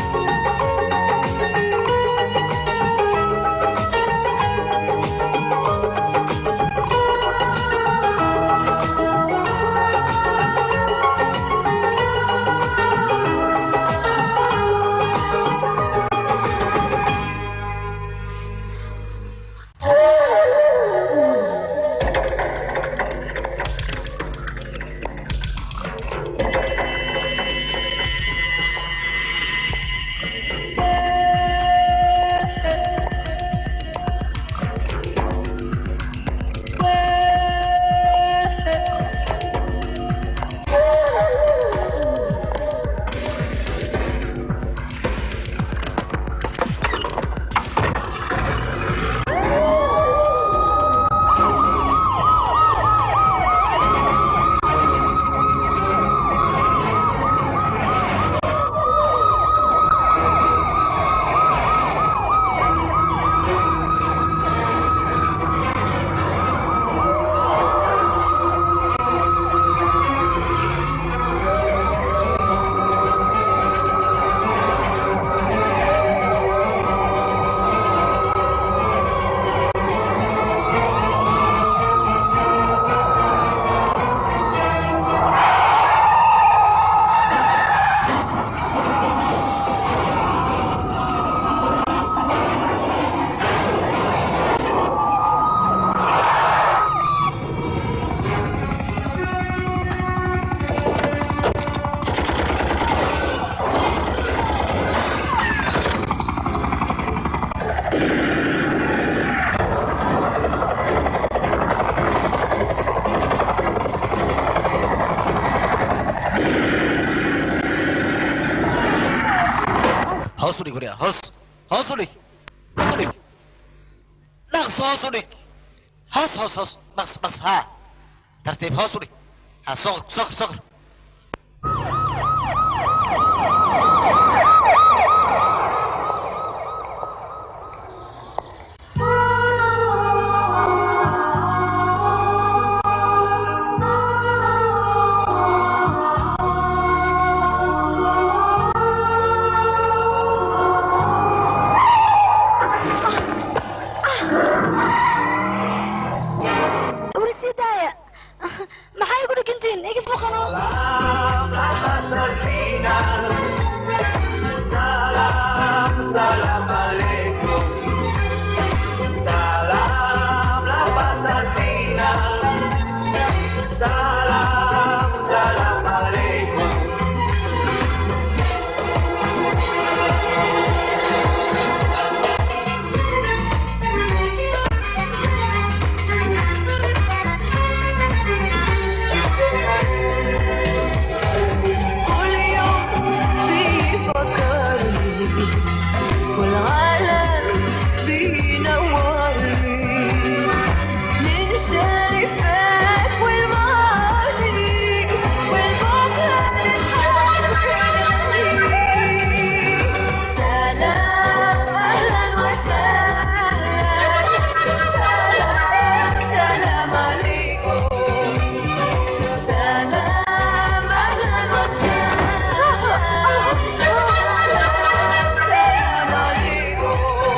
waryaa hoos hoos u dhig u dhig dhaqso hoos u dhig hoos hoos hoos dhaqso dhaqso haa tartiib hoos u dhig ha sokor sokor sokor warsidaaya maxay ku dhigantihiin iga fuqano كل يوم بيفكرني والعالم بينورني ننسى اللي فات والماضي والبكرة نتحدى سلام أهلا وسهلا سلام سلام عليكم سلام أهلا وسهلا سلام سلام عليكم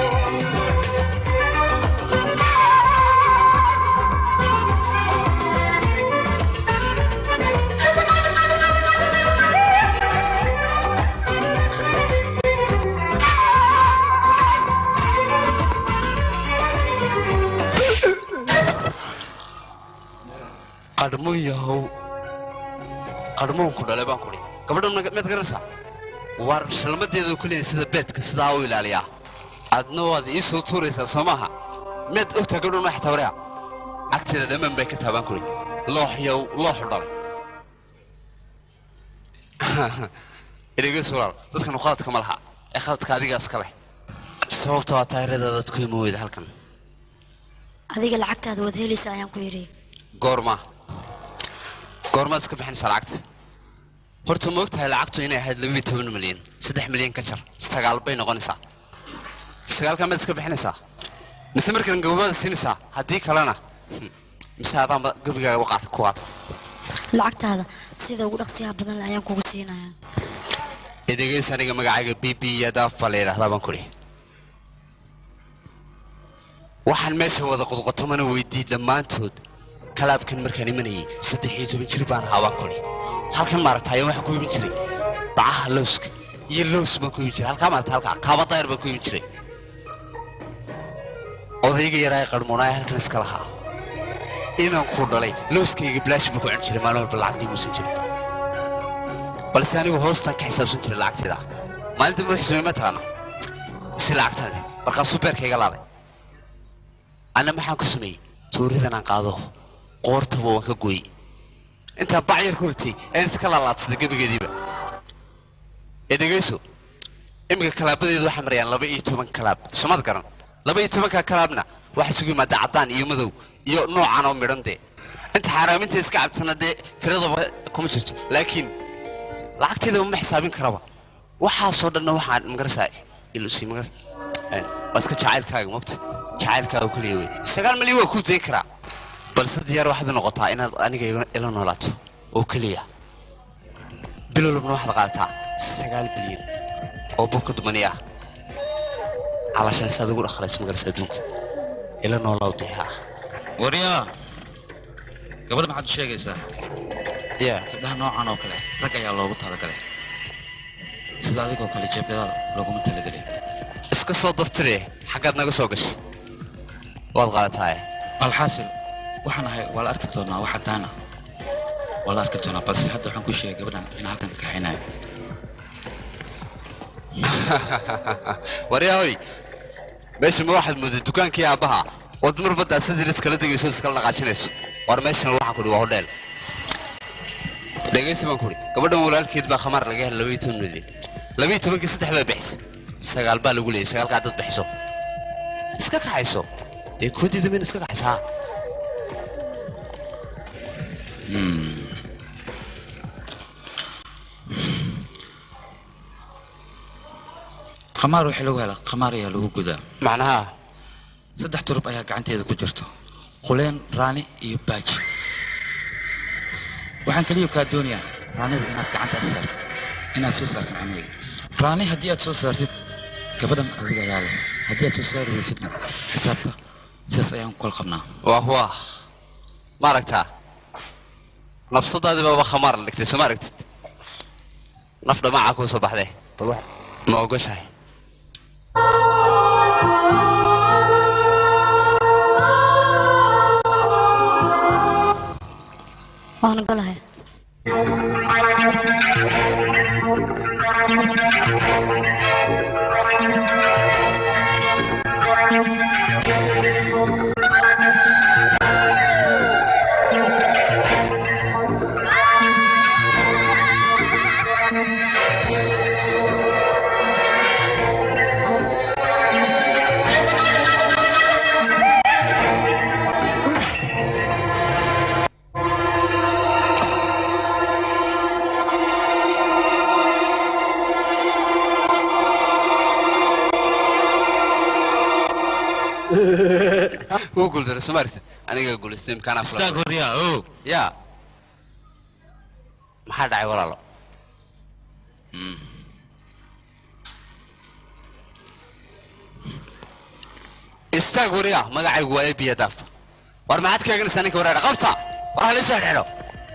qadhmuun yahow qadhmuun ku dhalay baan kudhi gabadhan miyaad garanaysaa war shalmadeedu keliya sida beedka sidaa u ilaaliyaa adna waad ii soo tuuraysaa soo maaha miyaad ogtaa gabadhan wax tawrea cagteeda dhammaan bay ka taabaan kudhi looxyow looxu dhalay idhigeys walaal dadkan khaladka ma laha ee khaladka adigaas ka leh sababta waa taayirada dadku ima weyda halkan adiga lacagtaada waad helaysa ayaan ku yidhi goorma goormaad iska bixinaysaa lacagta horta ma ogtahay lacagtu inay ahayd labiyo toban milyan saddex milyan ka jar sagaal bay noqonaysaa sagaalkaa maad iska bixinaysaa mise markaad gababada siinaysaa haddii kalena hmm, mise adaanba gabigaaga waqaata ku qaata lacagtaada sida ugu dhaqsiyaha badan leh ayaan kugu siinayaa edegeys aniga magacayga b b iyo daaf baa la yidhahdaa baan kudhi waxaan meesha wada qodqotomana weydii dhammaantood kalaabkan markaan imanayay saddex iyo toban jir baan ahaa baan kudhi halkan maaragtaayo waxaan ku iman jiray bacaha lowska iyo lows baan ku iman jiray halkaa maaragta halkaa kaaba dayar baan ku iman jiray odayga yaraa ee qarmuunaaya halkan iska lahaa inaan ku dhalay lowskayga bilaash buu ku cuni jiray maalin walba lacag dhimuusan jirin balse anigu hoostaan ka xisaabsan jiray lacagteeda maalinta wuxuu sameey ma taqaana si lacagtan markaasuu beerkayga laaday anna maxaan ku sameeyey tuuridan aan qaado qoortaba waan ka gooyey intaa bacyar ku ritay ayaan iska laalaadsaday gebigeediiba ee dhegayso iminka kalaabadeedu waxay marayaan laba iyo toban kalaab somad garan laba iyo tobanka kalaabna waxaa isugu yimaada caddaan iyo madow iyo noocan oo midhan dee inta xaaraaminta iska cabtana dee tiradaba kuma jirto laakiin lacagteedaba ma xisaabin karaba waxaasoo dhanna waxaan magarasa ilusi magar waa iska jacaylkaaga mogta jacaylkaaga keliya wey sagaal milyan waa kuu dayn karaa balse diyaar waxaad u noqotaa inaad aniga ila- ila noolaato oo keliya bilowlabna waxaad qaadataa sagaal bilyan oo burka dumani ah calashan saad ugu dhaqalayso magarasa adduunka ila noolaaw dee ha waryaa gabadha maxaad u sheegaysaa ya gabdhaha noocan oo kale rag ayaa loogu talagalay sida adigoo kale jeebgadaal looguma talagelin iska soo daftire xaggaad naga soo gashay waad qaadataa alxaasil waxaan ahay waa la arki doonaa waxa taana waa la arki doonaa balse hadda waxaan ku sheegay gabadhan in halkan ka kaxaynayo waryahoy meesha ma waxaad mooday dukaankii aabbaha ood mar baddaa sidii iskala degayso iskala dhaqaajinayso war meeshan waxaan kudhi waa hodheel dhegaysi baan kudhi gabadhan walaalkeed baa khamaar laga helay labaiyo toban milyan labaiyo tobankii saddex baa bixisay sagaal baa lagu leeyay sagaalkaa dad bixiso iska kaxayso dee koodida min iska kaxaysaa khamaar waxaa lagu helaa khamaar ayaa lagu gudaa macnaha saddex turub ayaa gacanteeda ku jirto quleen raani iyo baaji waxaan keliya kaa doonayaa raanida inaad gacantaas saartid inaad soo saartid macnaheedu raani haddii aad soo saartid gabadhan adiga ayaa leh haddii aad soo saari weysidna xisaabta sidaas ayaan ku kala qabnaa waah waah ma aragtaa nafsadaadii baaba khamaar la dhigtay soo ma aragtid naf dhamaaca kuu soo baxdee bal wax ma ogoshahay waan ogolahay wuu guuldaray soo ma aragtid aniga guulaystay imkaanaa fula istaag horyaa o yaa maxaa dhacay walaalo istaag wariya magacaygu waa ebiya daafta war maxaad kaaganaysaa ninka wareera qabta war hala soo xidho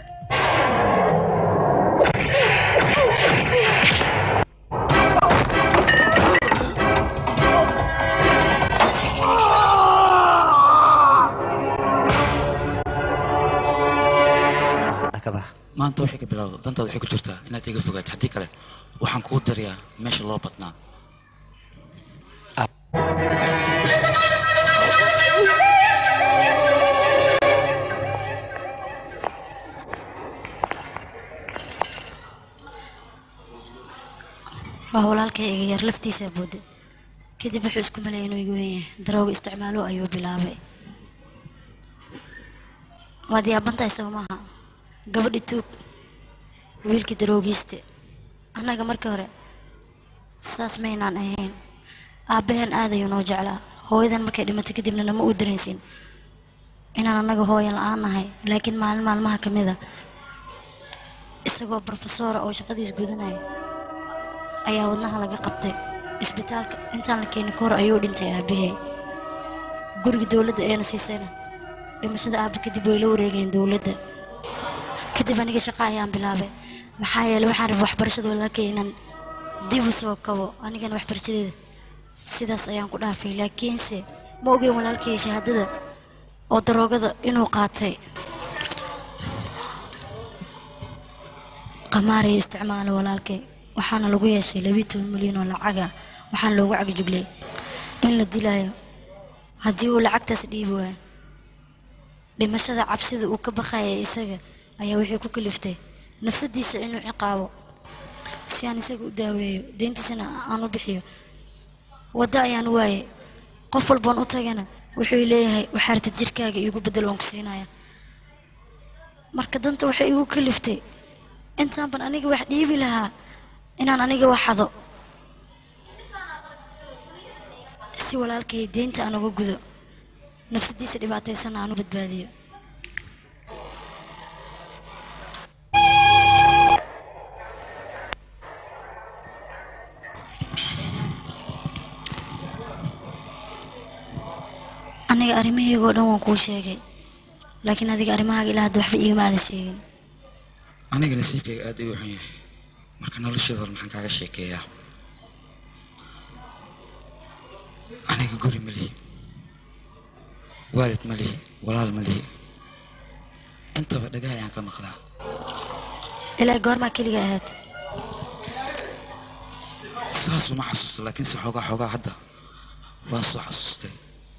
maanta waxay ka bilowda dantaada waxay ku jirtaa inaad iga fogaato haddii kale waxaan kuu dirayaa meesha loo badnaa waa walaalkay iga yar laftiisaa booda kadib wuxuu isku maleeyay inuu iga weyn yahay darooga isticmaalo ayuu bilaabay waad yaabantahay soo maaha gabadhi tuug wiilkii daroogiiste annaga marka hore saas maynaan ahayn aabbahan aad ayuu noo jeclaa hooyadan markay dhimatay kadibna nama uu dareensin inaan annaga hooyan la-aan nahay laakiin maalin maalmaha ka mid a isagoo brofesora oo shaqadiis gudanaya ayaa wadnaha laga qabtay isbitaalka intaan la keenin ka hor ayuu dhintay aabbahay guriga dowladda eena siisayna dhimashada aabba kadib way la wareegeen dowladda kadib aniga shaqa ayaan bilaabay maxaa yeelay waxaan rabay waxbarashada walaalkay inaan dib u soo kabo anigana waxbarashadeeda sidaas ayaan ku dhaafay laakiinse ma ogeyn walaalkay shahaadada oo daroogada inuu qaatay qamaarayo isticmaala walaalkay waxaana lagu yeeshay labiyi toban milyan oo lacaga waxaana loogu cagajuglay in la dilaayo haddii uu lacagtaas dhiibi waayo dhimashada cabsida uu ka baqaya isaga ayaa waxay ku kaliftay nafsadiisa inuu ciqaabo si aan isaga u daaweeyo deyntiisana aan u bixiyo waddo ayaan waayay qof walboon u tagana wuxuu leeyahay waxaarta jirkaaga iigu bedel waan ku siinaya marka danta waxay igu kaliftay intaan ban aniga wax dhiibi lahaa inaan aniga waxado si walaalkay deynta aan uga gudo nafsadiisa dhibaataysana aan u badbaadiyo aniga arrimahayga oo dhan waan kuu sheegay laakiin adiga arrimahaaga ilaa hadda waxba iigama aadan sheegin aniga nasiibkayga aad ayuu xun yahay marka nolosheeda hore maxaan kaaga sheekeeyaa aniga guri ma lihi waalid ma lihi walaal ma lihi intaba dhagaha ayaan ka maqlaa ilaa goormaa keliga ahayd sidaas uma xasuusto laakiinse xoogaa xoogaa hadda waan soo xasuustay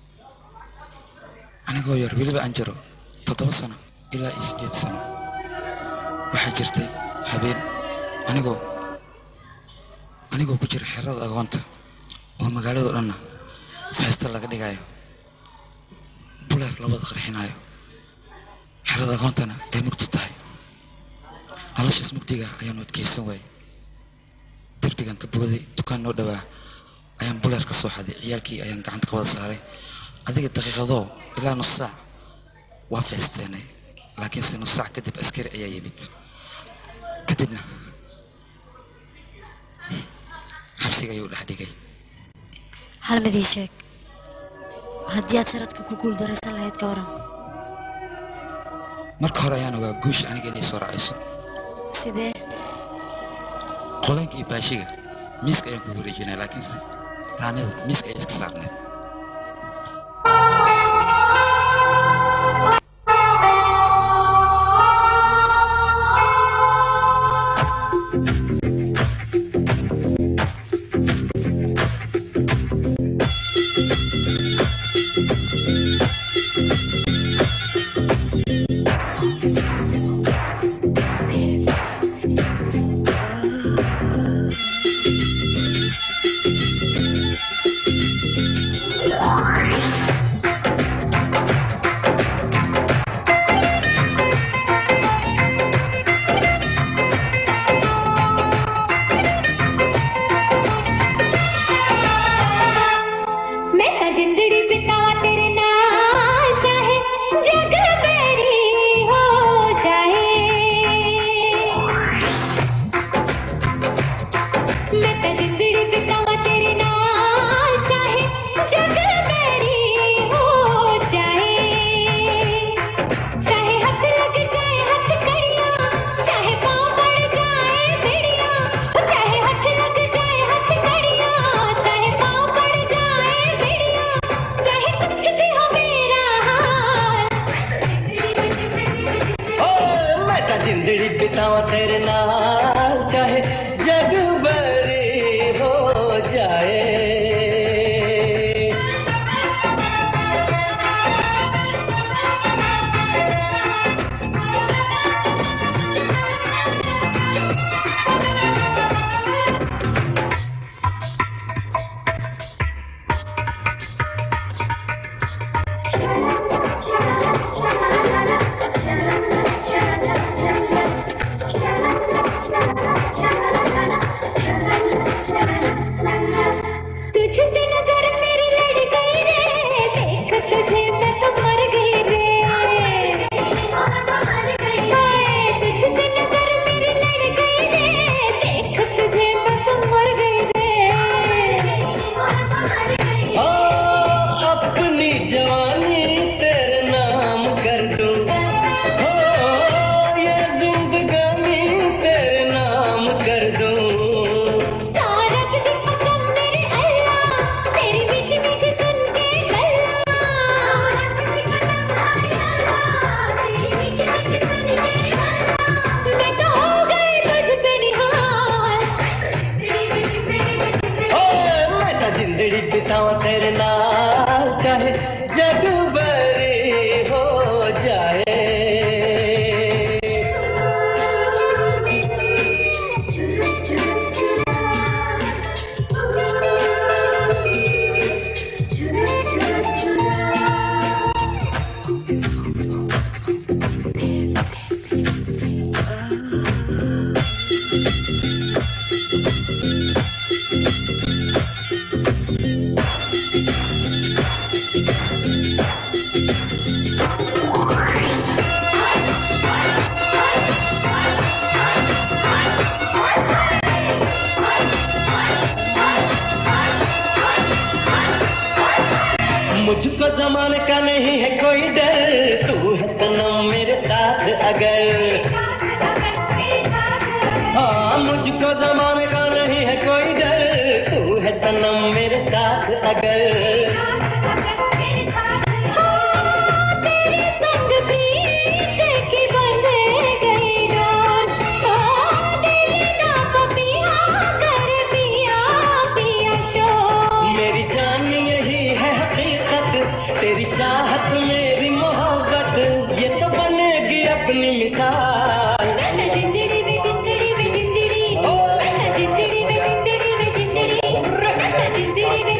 anigoo yar weliba aan jiro toddoba sano ilaa iyo siddeed sano waxaa jirtay habeen anigoo anigoo ku jira xerada agoonta oo magaalado dhanna feesta laga dhigayo buleer la wada qarxinayo xerada aqoontana ay mugdi tahay noloshaas mugdiga ayaanu adkaysan waayey derbigan ka booday dukaan noo dhowaa ayaan buleer ka soo xaday ciyaalkii ayaan gacanta ka wada saaray adiga daqiiqadoo ilaa nus saac waa feesteenay laakiinse nus saac kadib askari ayaa yimid kadibna xabsiga ayuu dhex dhigay hal mid ii sheeg haddii aad saradka ku guuldaraysan lahayd ka waran marka hore ayaan ogaa guusha aniga inay soo raacayso sidee qolanka iyo baashiga miiska ayaan kugu wareejinay laakiinse raanida miiska ayaa iska saarneed मैं ना जिंदड़ी बितावा तेरे नाल चाहे जग मेरी हो जाए मैं ना जिंदड़ी बितावा तेरे नाल चाहे जग मेरी हो जाए चाहे हाथ लग जाए हाथ कड़िया चाहे पाँव पड़ जाए बेड़िया चाहे हाथ लग जाए हाथ कड़िया चाहे पाँव पड़ जाए बेड़िया चाहे कुछ भी हो मेरा हाल ओ मैं तो जिंदड़ी बितावा तेरे नाल चाहे जग बरी हो जाए तुझसे नजर मेरी लड़ गई रे देख तुझे मैं तो मर गई रे हाय, तुझसे नजर मेरी लड़ गई रे देख तुझे मैं तो मर गई रे ओ अपनी जवानी तेरे नाम कर दूं ओ ये जिंदगानी तेरे नाम कर दूं सारा दिन कसम मेरे अल्लाह तेरी मीठी मीठी सुन के गल्ला मैं तो हो गई तुझ पे निहाल ओ मैं तो जिंदड़ी बितावा तेरे नाल चाहे जग बरी हो जाए मुझको जमाने का नहीं है कोई डर तू है सनम मेरे साथ अगर हाँ मुझको जमाने का नहीं है कोई डर तू है सनम मेरे साथ अगर तेरे संग प्रीत की बंध गई डोर ओ दिल ना पिया कर पिया पिया शोर मेरी जान यही है हकीकत तेरी चाहत मेरी मोहब्बत ये तो बनेगी अपनी मिसाल मैं जिंदड़ी में जिंदड़ी में जिंदड़ी मैं जिंदड़ी में जिंदड़ी में जिंदड़ी मैं जिंदड़ी में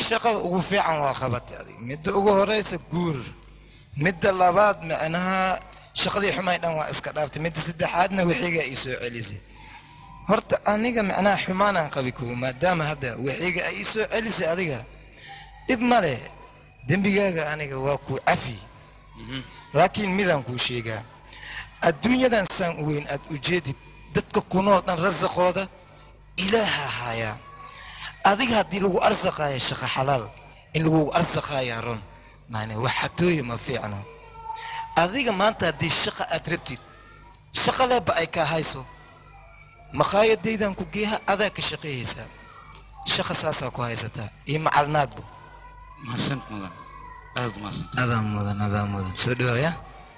shaqada ugu fiican waa qabatay adiga midda ugu horeysa guur midda labaad macnaha shaqadii xumay dhan waa iska dhaaftay midda saddexaadna wixiga ii soo celisay horta aniga macnaha xumaanaan qabi kow maadaama hadda wixiga ay ii soo celisay adiga dhib ma leh dembigaaga aniga waa ku cafi laakiin midaan kuu sheegaa adduunyadan saan u weyn aad ujeedid dadka kunoo dhan rasaqooda ilaaha hayaa adiga haddii lagu arsaqaayo shaqo xalaal in lagu arsaqaayaa run maane wax xatooya ma fiicno adiga maanta haddii shaqa aad rabtid shaqa leeba ay kaa hayso maqaayadaydan ku geeha adaa ka shaqeeyeysaa shaqa saasaa ku haysataa iyo macalnaagbu mahadsanid mudan aad mahadsanid adaa mudan adaa mudan soo dhawaaya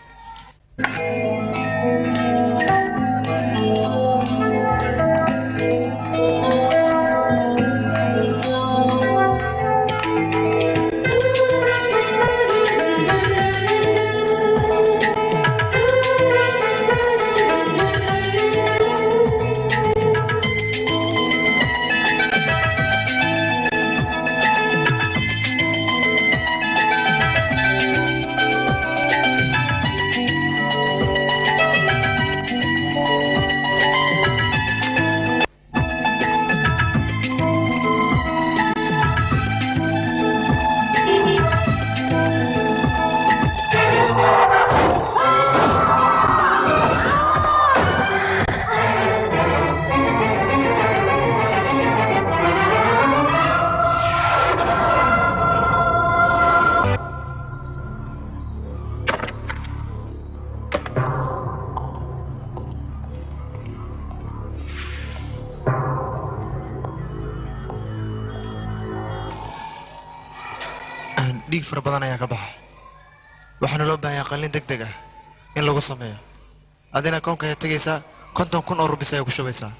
dhiig fara badan ayaa ka baxa waxaana loo baahan yahay qalliin deg deg ah in lagu sameeyo adina koonka ayaa tegaysaa konton kun oo rubis ayaa ku shubaysaa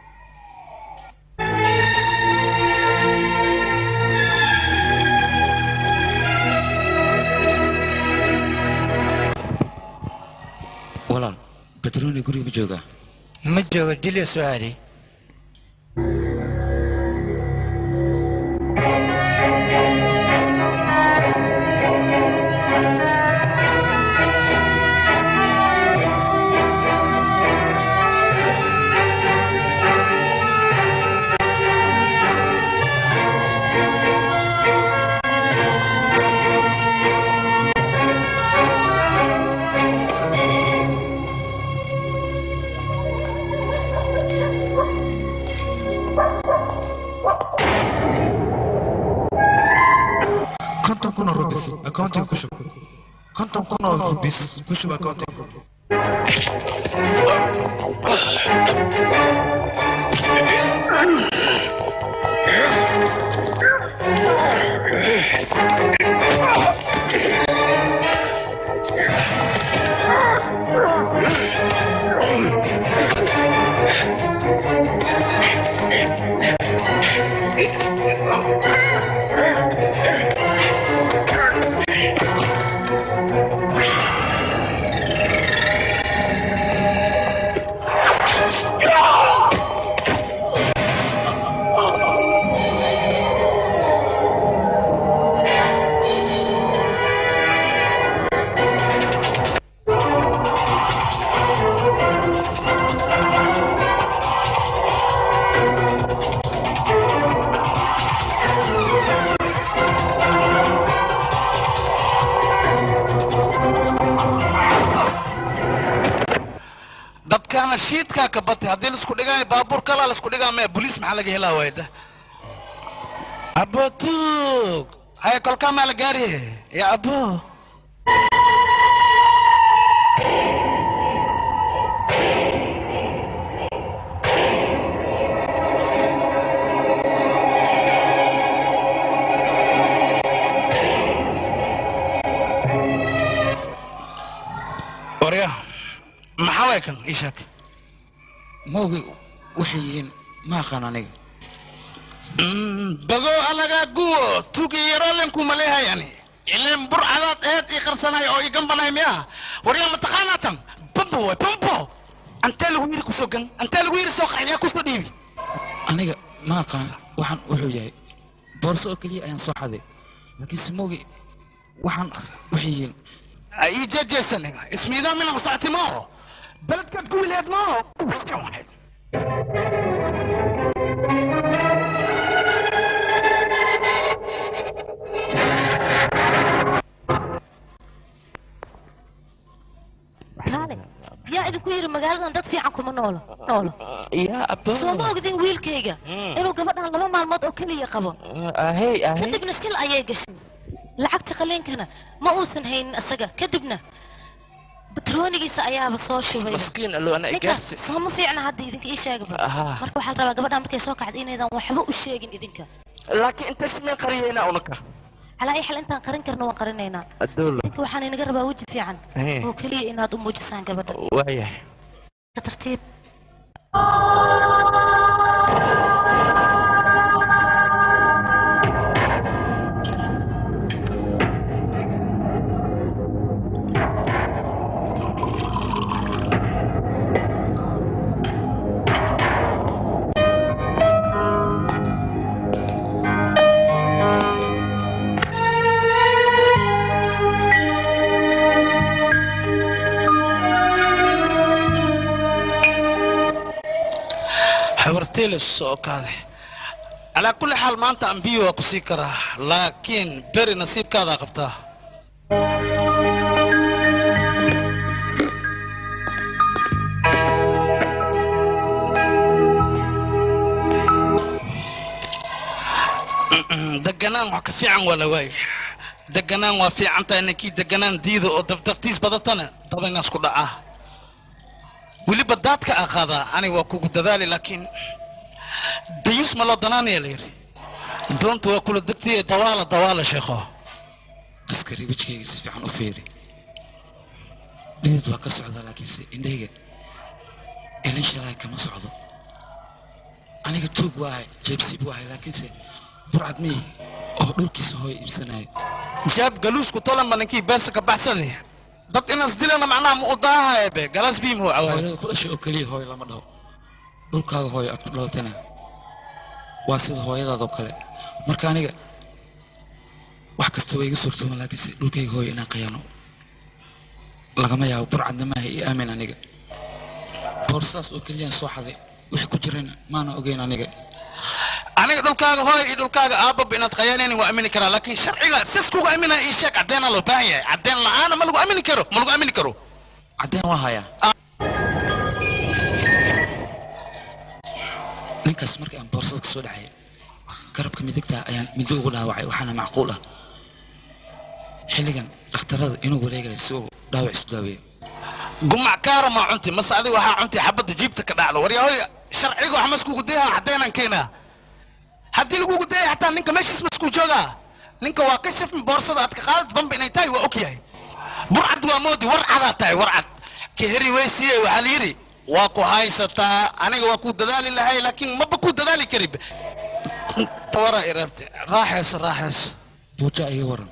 walaal badrooni guriga ma joogaa ma joogo dilya soo aadhay konton kun oo rubis accounting ku shub konton kun oo rubis ku shub accounting dadkaana shiidkaa ka batay haddii laisku dhigaayo baabuur kalaa laisku dhigaa maya boliis maxaa laga helaa waayda abotug haya kolkaa maa la gaariye ya abo warya maxaa waay kan ii sheeg maogi waxay yihiin ma aqaan aniga bago alagaa guwo tugi yaroolenku maleehayani ileen bur cadaad eed ii qarsanay oo ii gambanay miya waryaa mataqaanaa tan bambo waay bambo antee lagu yiri kusoo gan antee lagu yiri soo qaxniya kusoo dhiibi aniga ma aqaan waxaan wuxuu yahay boorso oo keliya ayaan soo xaday laakiin simoogi waxaan waxay yihiin ii jeejeesane ismiidaa mina masacti maaho beledkaad ku wileed maaho kaale yaa idinku yidhi magaaladan dad fiican kuma noolo noolo soo ma ogdin wiilkayga inuu gabadhan laba maalmood oo keliya qabo kadibna shil ayay gashay lacagta qaliinkana ma uusan haynin isaga kadibna batroonigiisa ayaaba soo shubay maskiin allo ana ninkaas igaarsi soo ma fiicna hadda idinka ii sheegaba Ahaa. marka waxaa la rabaa gabadhan markay soo kacda inaydan waxba u sheegin idinka laakiin inta shimeen qariyeynaa unaka calaa ay xal intaan qarin karna waan qarinaynaa adoolo ninka waxaan inaga rabaa weji fiican Hee. oo keliya inaad u muujisaan gabadha waayahay ka tartiib habarteeles soo kaade calaa kulli xaal maanta ambiyo waa ku sii karaa laakiin beri nasiibkaadaa qabtaa deganaan wax ka fiican waa la waayay deganaan waa fiican tahay ninkii deganaan diida oo dafdaftiis badatana dabanaas ku dhacaa weliba daadka aa qaadaa aniga waa kugu dadaali laakiin dayus ma loo danaanaya la yidhi doonta waa kula degtay dawaala dawaala sheekho askari wejigayga si fiican u fiiri dhidid waa ka socdaa laakiinse indhayga ilin shalay kama socdo aniga tuug waahay jeebsiib waahay laakiinse burcad miyi oo dhulkiisa hooy iibsanayo jaab galuusku tolanba ninkii beesa ka baxsani dad inaas dilana macnaha ma u daahaya be galas bii muu cawaay hooyada ku dhashay oo keliya hooy lama dhaho dhulkaaga hooy aad ku dhalatana waa sida hooyadaadoo kale marka aniga wax kasta waa iga suurtooma laakiinse dhulkayga hooy inaan qayaano lagama yaabo burcadna maaha io aamin aniga boorsaas oo keliyaan soo xaday wixii ku jirana maana ogeyn aniga aniga dhulkaaga hooy iyo dhulkaaga aababa inaad khayaanaynin waa amini karaa laakiin sharciga sis kugu aminaya ii sheeg caddeena loo baahan yahay caddeen la'aana ma lagu amini karo ma lagu amini karo caddeen waa hayaa ninkaas markii aan boorsada ka soo dhacay garabka midigta ayaan middo ugu dhaawacay waxaana macquul ah xilligan dhakhtarada inuu wareegaya si uu dhaawac isku daaweeyo gumac kaara maa cunti mase adiga waxaa cunti xabadda jiibta ka dhacdo waryahoy sharciga wax maskugu dayaa caddeenaan keenaa haddii lagugu dayay xataa ninka meeshiis maskuu joogaa ninka waa ka shafmi boorsada aad ka qaadad bamba inay tahay waa og yahay burcad waa moodi war cadaa tahay war cad ka heri weysiye waxaa la yidhi waa ku haysataa aniga waa ku dadaali lahay laakiin maba ku dadaali karib tawara iraabte raaxayso raaxayso buuja iga waran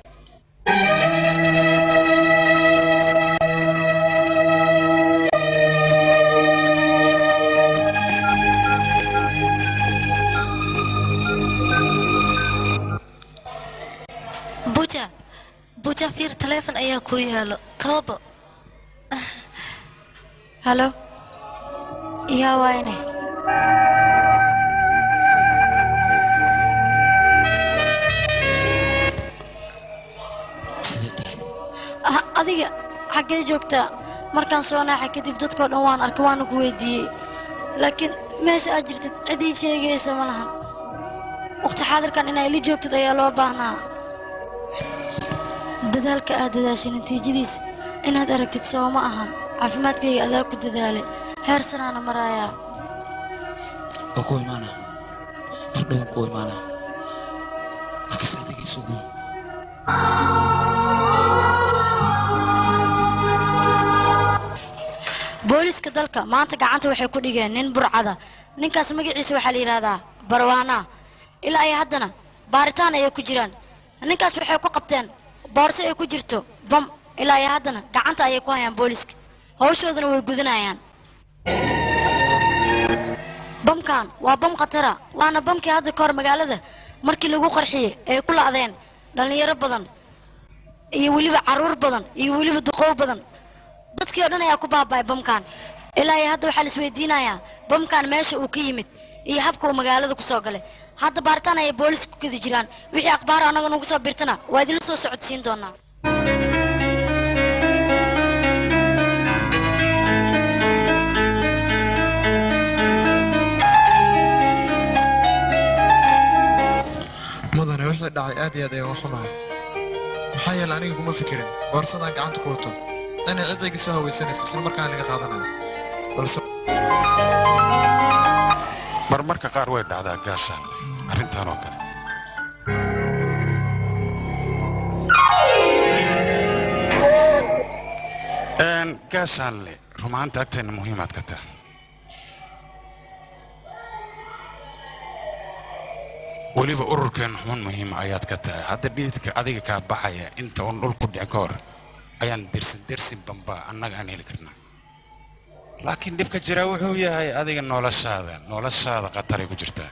buja buja fiir taleefon ayaa kuu yaalo qabo halo yaa waayne Ah, adiga xaggee joogtaa markaan soo naaxay kadib dadkoo dhan waan arkay waana ku weydiiyey laakiin meesha aad jirtid cid ii sheegaysa ma lahan waqti xaadirkan inaa ili joogtid ayaa loo baahnaa dadaalka aad dadaashay natiijadiis inaad aragtid soo ma ahan caafimaadkayga adaa ku dadaalay heer sanaana maraayaa waa ku imaana mar dhowaan ku imaana laakiinse adiga isugu booliska dalka maanta gacanta waxay ku dhigeen nin burcada ninkaas magaciisa waxaa la yidhaahdaa barwaana ilaa ay haddana baaritaan ayay ku jiraan ninkaas waxay ku qabteen boorso ay ku jirto bam ilaa ay haddana gacanta ayay ku hayaan booliska hawshoodana way gudanayaan bamkan waa bam khatara waana bamkii hadda kahor magaalada markii lagu qarxiyey ay ku la'deen dhallinyaro badan iyo weliba carruur badan iyo weliba duqow badan dadkii oo dhan ayaa ku baaba'ay bamkan ilaa iyo hadda waxaa la isweydiinayaa bamkan meesha uu ka yimid iyo habka uu magaalada ku soo galay hadda baaritaan ayay boolisku ku kedi jiraan wixii akhbaar annaga nugu soo birtana waa idinla soo socodsiin doonaa mudane wixii dhacay aad iyo aad ayaan u xumahay maxaa yeele aniga kuma fikirin boorsadaan gacanta ku wato inay ciddayga soo hawaysanayso isla markaana laga qaadanayo balse marmarka qaar way dhacdaa gaashaan arrintan oo kale Een, gaashaanle rumaanta agteenna muhiimaad ka tahay weliba ururkeenna xuman muhiima ayaad ka tahay hadda dhiidka adiga kaa baxaya inta uun dhulku dhicin ka hor ayaan dersin dersin bamba annaga aan heli karnaa laakiin dhibka jira wuxuu yahay adiga noloshaada noloshaada khataray ku jirtaa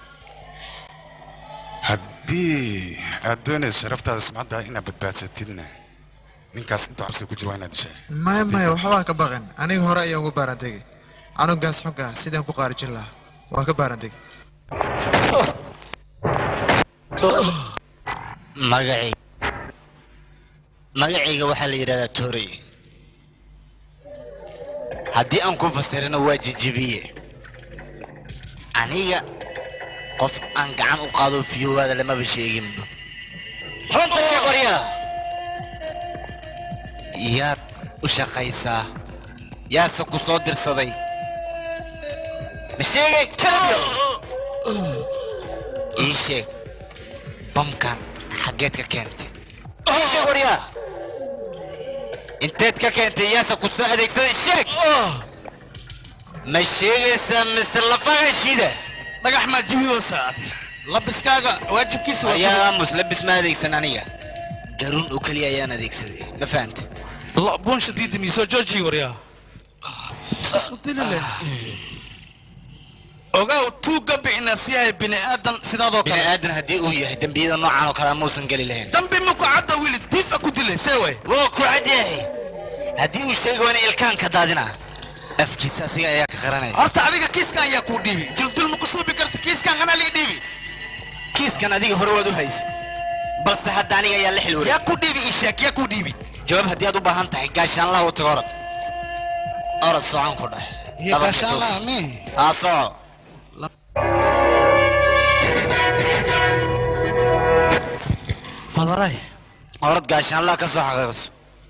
haddii aad doonayso sharaftaada sumcaddaada inaad badbaadsatidna ninkaas intuu xabsiga ku jira waa inaad dishaa maya maya waxbaa ka baqin aniga hore ayaan uga baarantegi canugaas xogga ah sidaan ku qaarijin lahaa waa ka baarantegi magacayga magacayga waxaa la yidhahdaa toorey haddii aan ku fasirino waa jijibiye aniga qof aan gacan u qaado fiyowaada lamaba sheeginba runta sheeg waryaa yaad u shaqaysaa yaase ku soo dirsaday ma sheegay kalayo ii sheeg bamkan xaggeed ka keentay ii sheeg waryaa inteed ka keentay yaase ku soo adeegsaday sheeg ma sheegaysaa mise lafaga shida dhagax maa jibiyoosa labiskaaga waajibkiisa waa ayaa aamus labis ma adeegsan aniga garuun oo keliya ayaan adeegsaday ma fahanta buun shadiida miisoo jooji waryaa ogaw tuugga bixina si yahay bini aadan sidaadoo bini kale aadan haddii uu yahay dembiyada noocan oo kale muusan geli lahayn dambi maku cadda wiili diifa ku dilay see way waa ku cadyahay haddii uu sheegi waana ilkaan ka daadina afkiisa asiga ayaa ka qaranaya horta adiga kiiskan ayaa kuu dhiibi jildil ma ku suubi karta kiiskan anaa lii dhiibi kiiskan adiga hore waad u haysa balse hadda aniga ayaa la xilwari yaa ku dhiibi ii sheeg yaa ku dhiibi jawaab haddii aad u baahan tahay gaashaanlaha u tago orod orod socon ku dheh Iyo gaashaanlaha, mii? aa soco madaray orod gaashaanlaha ka soo xaqiiqso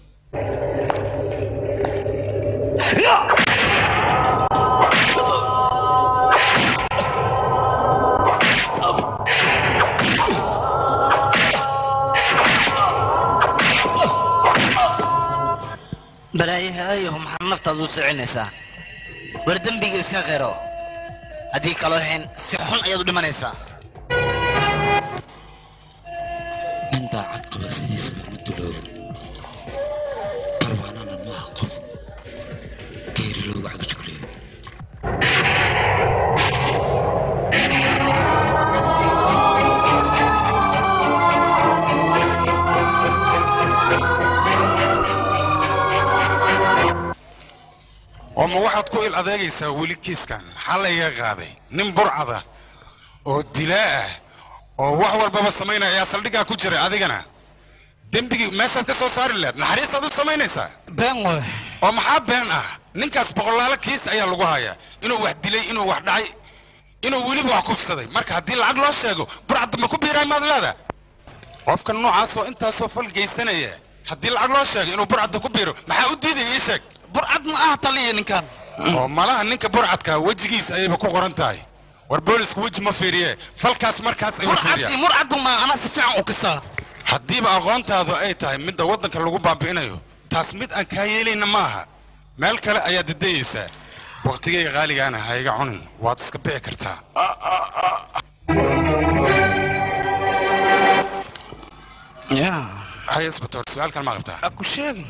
balaayahayo maxaad naftaada u socinaysaa war dembiga iska qiro haddii kaloo hayn si xun ayaad u dhimanaysaa nin daacad qaba sidiisaba ma duloobo barbaanana maaha qof geeri loogu cagjugleeyo oo ma waxaad ku il adeegaysaa weli kiiskan maxaa layga qaaday nin burcada oo dilaa ah oo wax walbaba samaynaya ayaa saldhiggaa ku jiray adigana dembigii meeshaad ka soo saari lahayd naxariistaad u samaynaysaa been way oo maxaa been ah ninkaas boqolaalo kiis ayaa lagu hayaa inuu wax dilay inuu wax dhacay inuu weliba wax kufsaday marka haddii lacag loo sheego burcadda ma ku biiraay maad leeda qofka noocaas oo intaasoo fal geystanaya haddii lacag loo sheego inuu burcadda ku biiro maxaa u diiday ii sheeg burcad ma aha taliya ninkan oo malaha ninka burcadka wejigiisa ayayba ku qoran tahay war boolisku weji ma fiiriye falkaas markaas ayuu murcad fiiriyaa murcadu ma anaa si fiican u kisaa haddiiba aqoontaadu ay tahay midda waddanka lagu baabi'inayo taas mid aan kaa yeelayna ma aha meel kale ayaad dadayaysaa waqtigayga qaaligaana ha iga cunin waad iska bixi kartaa ya hay isbatoor su-aalkan ma qabtaa ku sheegi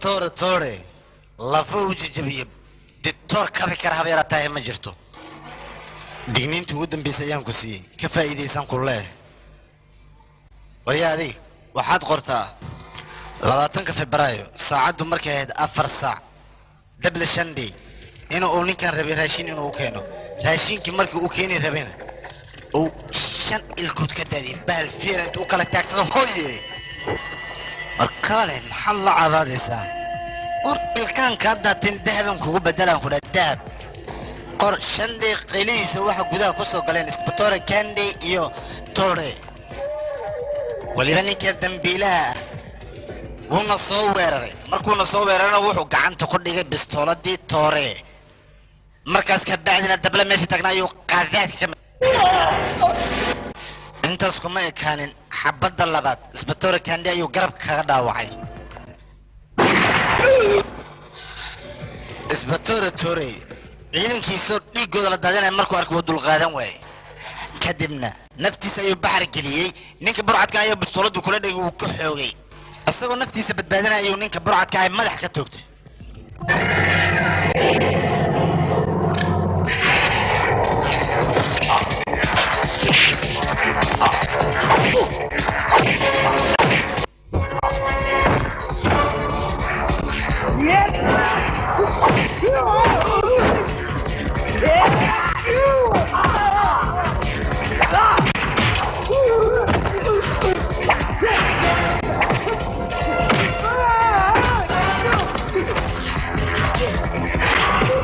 isbatoore toore lafa u jajabiye ditoor kabi kara haba yaratahay ma jirto digniintii ugu dambaysay ayaan ku siiyey ka faa'iidaysan ku leeh waryaa adig waxaad qortaa labaatanka febraayo saacaddu markay ahayd afar saac dable shandey in uu ninkan rabay raashin inuu u keeno raashinkii markii uu keeni rabayna uu shan ilkood ka daadiyay bahal fiira intuu u kala taagsado hoo yiri markaale maxaad la cadaadaysaa war ilkaan kaa daatin dahaban kugu bedelaan ku dhaa dahab qor shandey qelihiisa waxa gudaha ku soo galeen isbatoore kandey iyo tore waliba ninka dambiilaha ah wuuna soo weeraray markuuna soo weerarana wuxuu gacanta ku dhigay bistooladii toore markaas ka bacdina dable meesha tagnaa ayuu qaadaad ka intaas kuma ekaanin xabadda labaad isbatoore kandi ayuu garabka kaga dhaawacay isbatoore toorey ciidankiisoo dhiiggooda la daadinaya markuu arkay wuu dulqaadan waayey kadibna naftiisa ayuu baxar geliyey ninka burcadka ayuu bistooladdu kula dhigay wuu ka xoogay isagoo naftiisa badbaadinaya ayuu ninka burcadka ay madax ka toogtay Ah!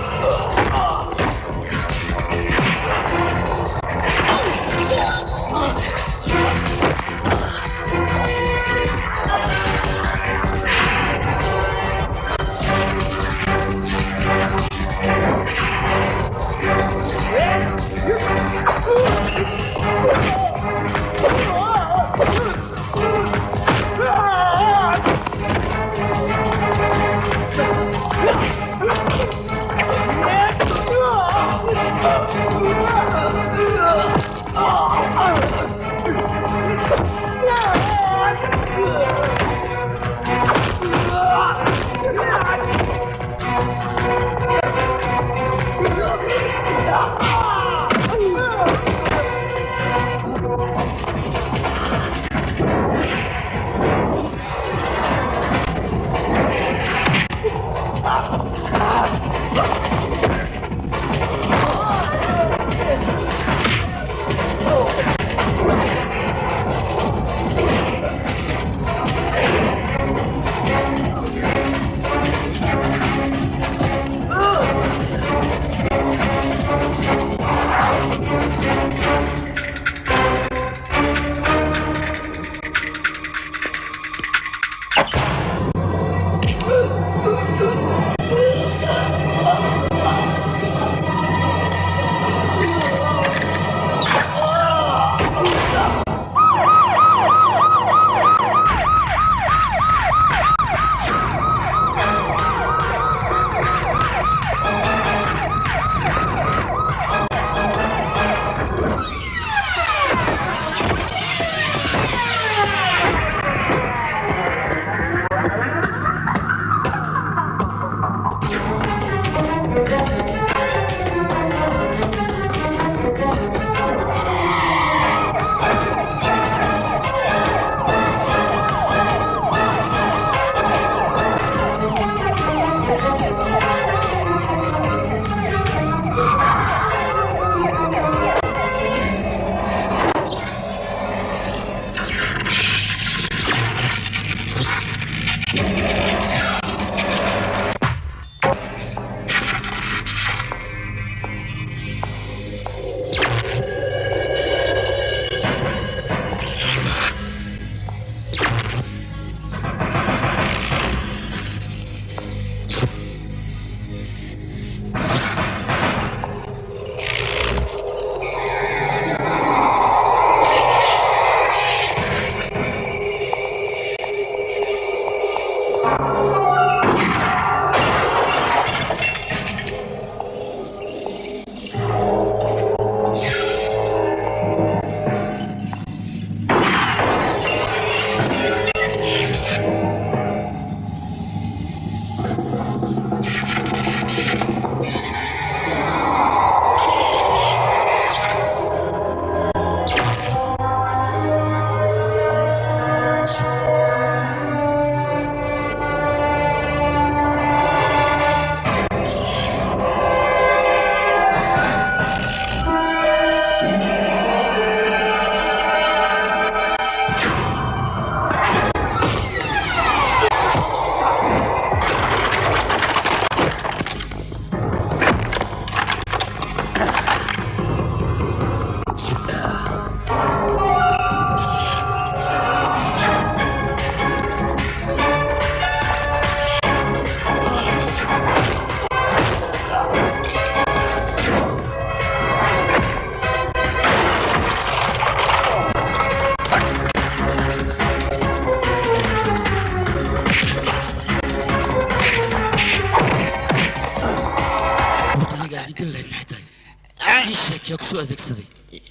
dil lahayd maxay tahay ii sheeg yaa kusoo adeegsaday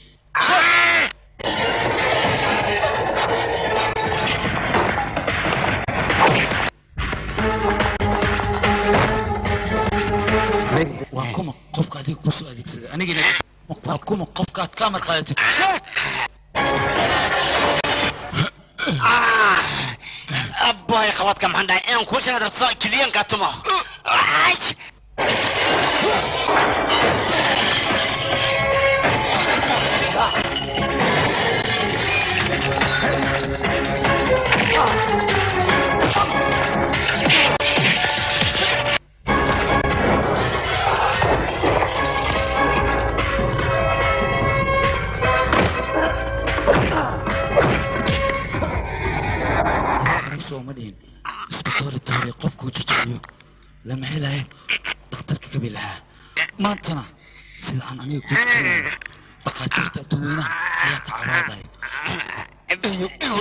waa kuma qofka adiga kusoo adeegsaday anigina waa kuma qofka aad ka amar qaadatid abbaay qabadka maxaan dhahay inaan kuu sheega rabto kiliyanka tumo sooma dhihin isbitaali tahay qofkuu jajabiyo lama helayo dhakhtarka kabi lahaa maantana sida aan aniga kuu jajabinayo dhakhaatiirta dadweynaha ayaa ka cabaadaya inuu inuu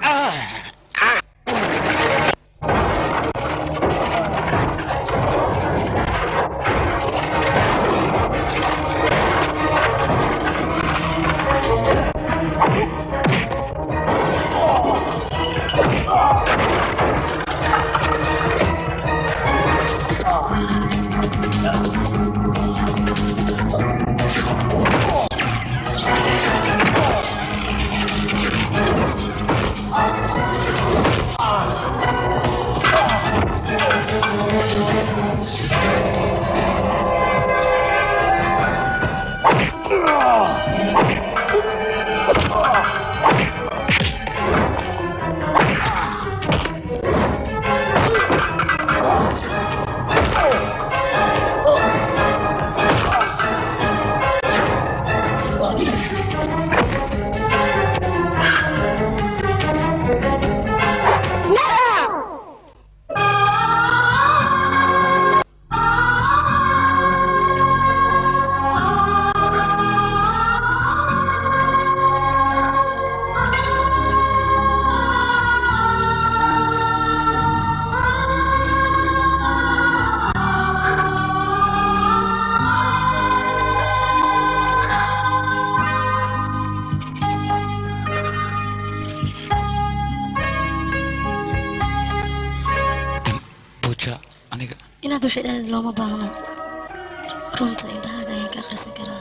buuja aniga inaad wax idhaahdeed looma baahna runta indhahaaga ayaan ka akhrisan karaa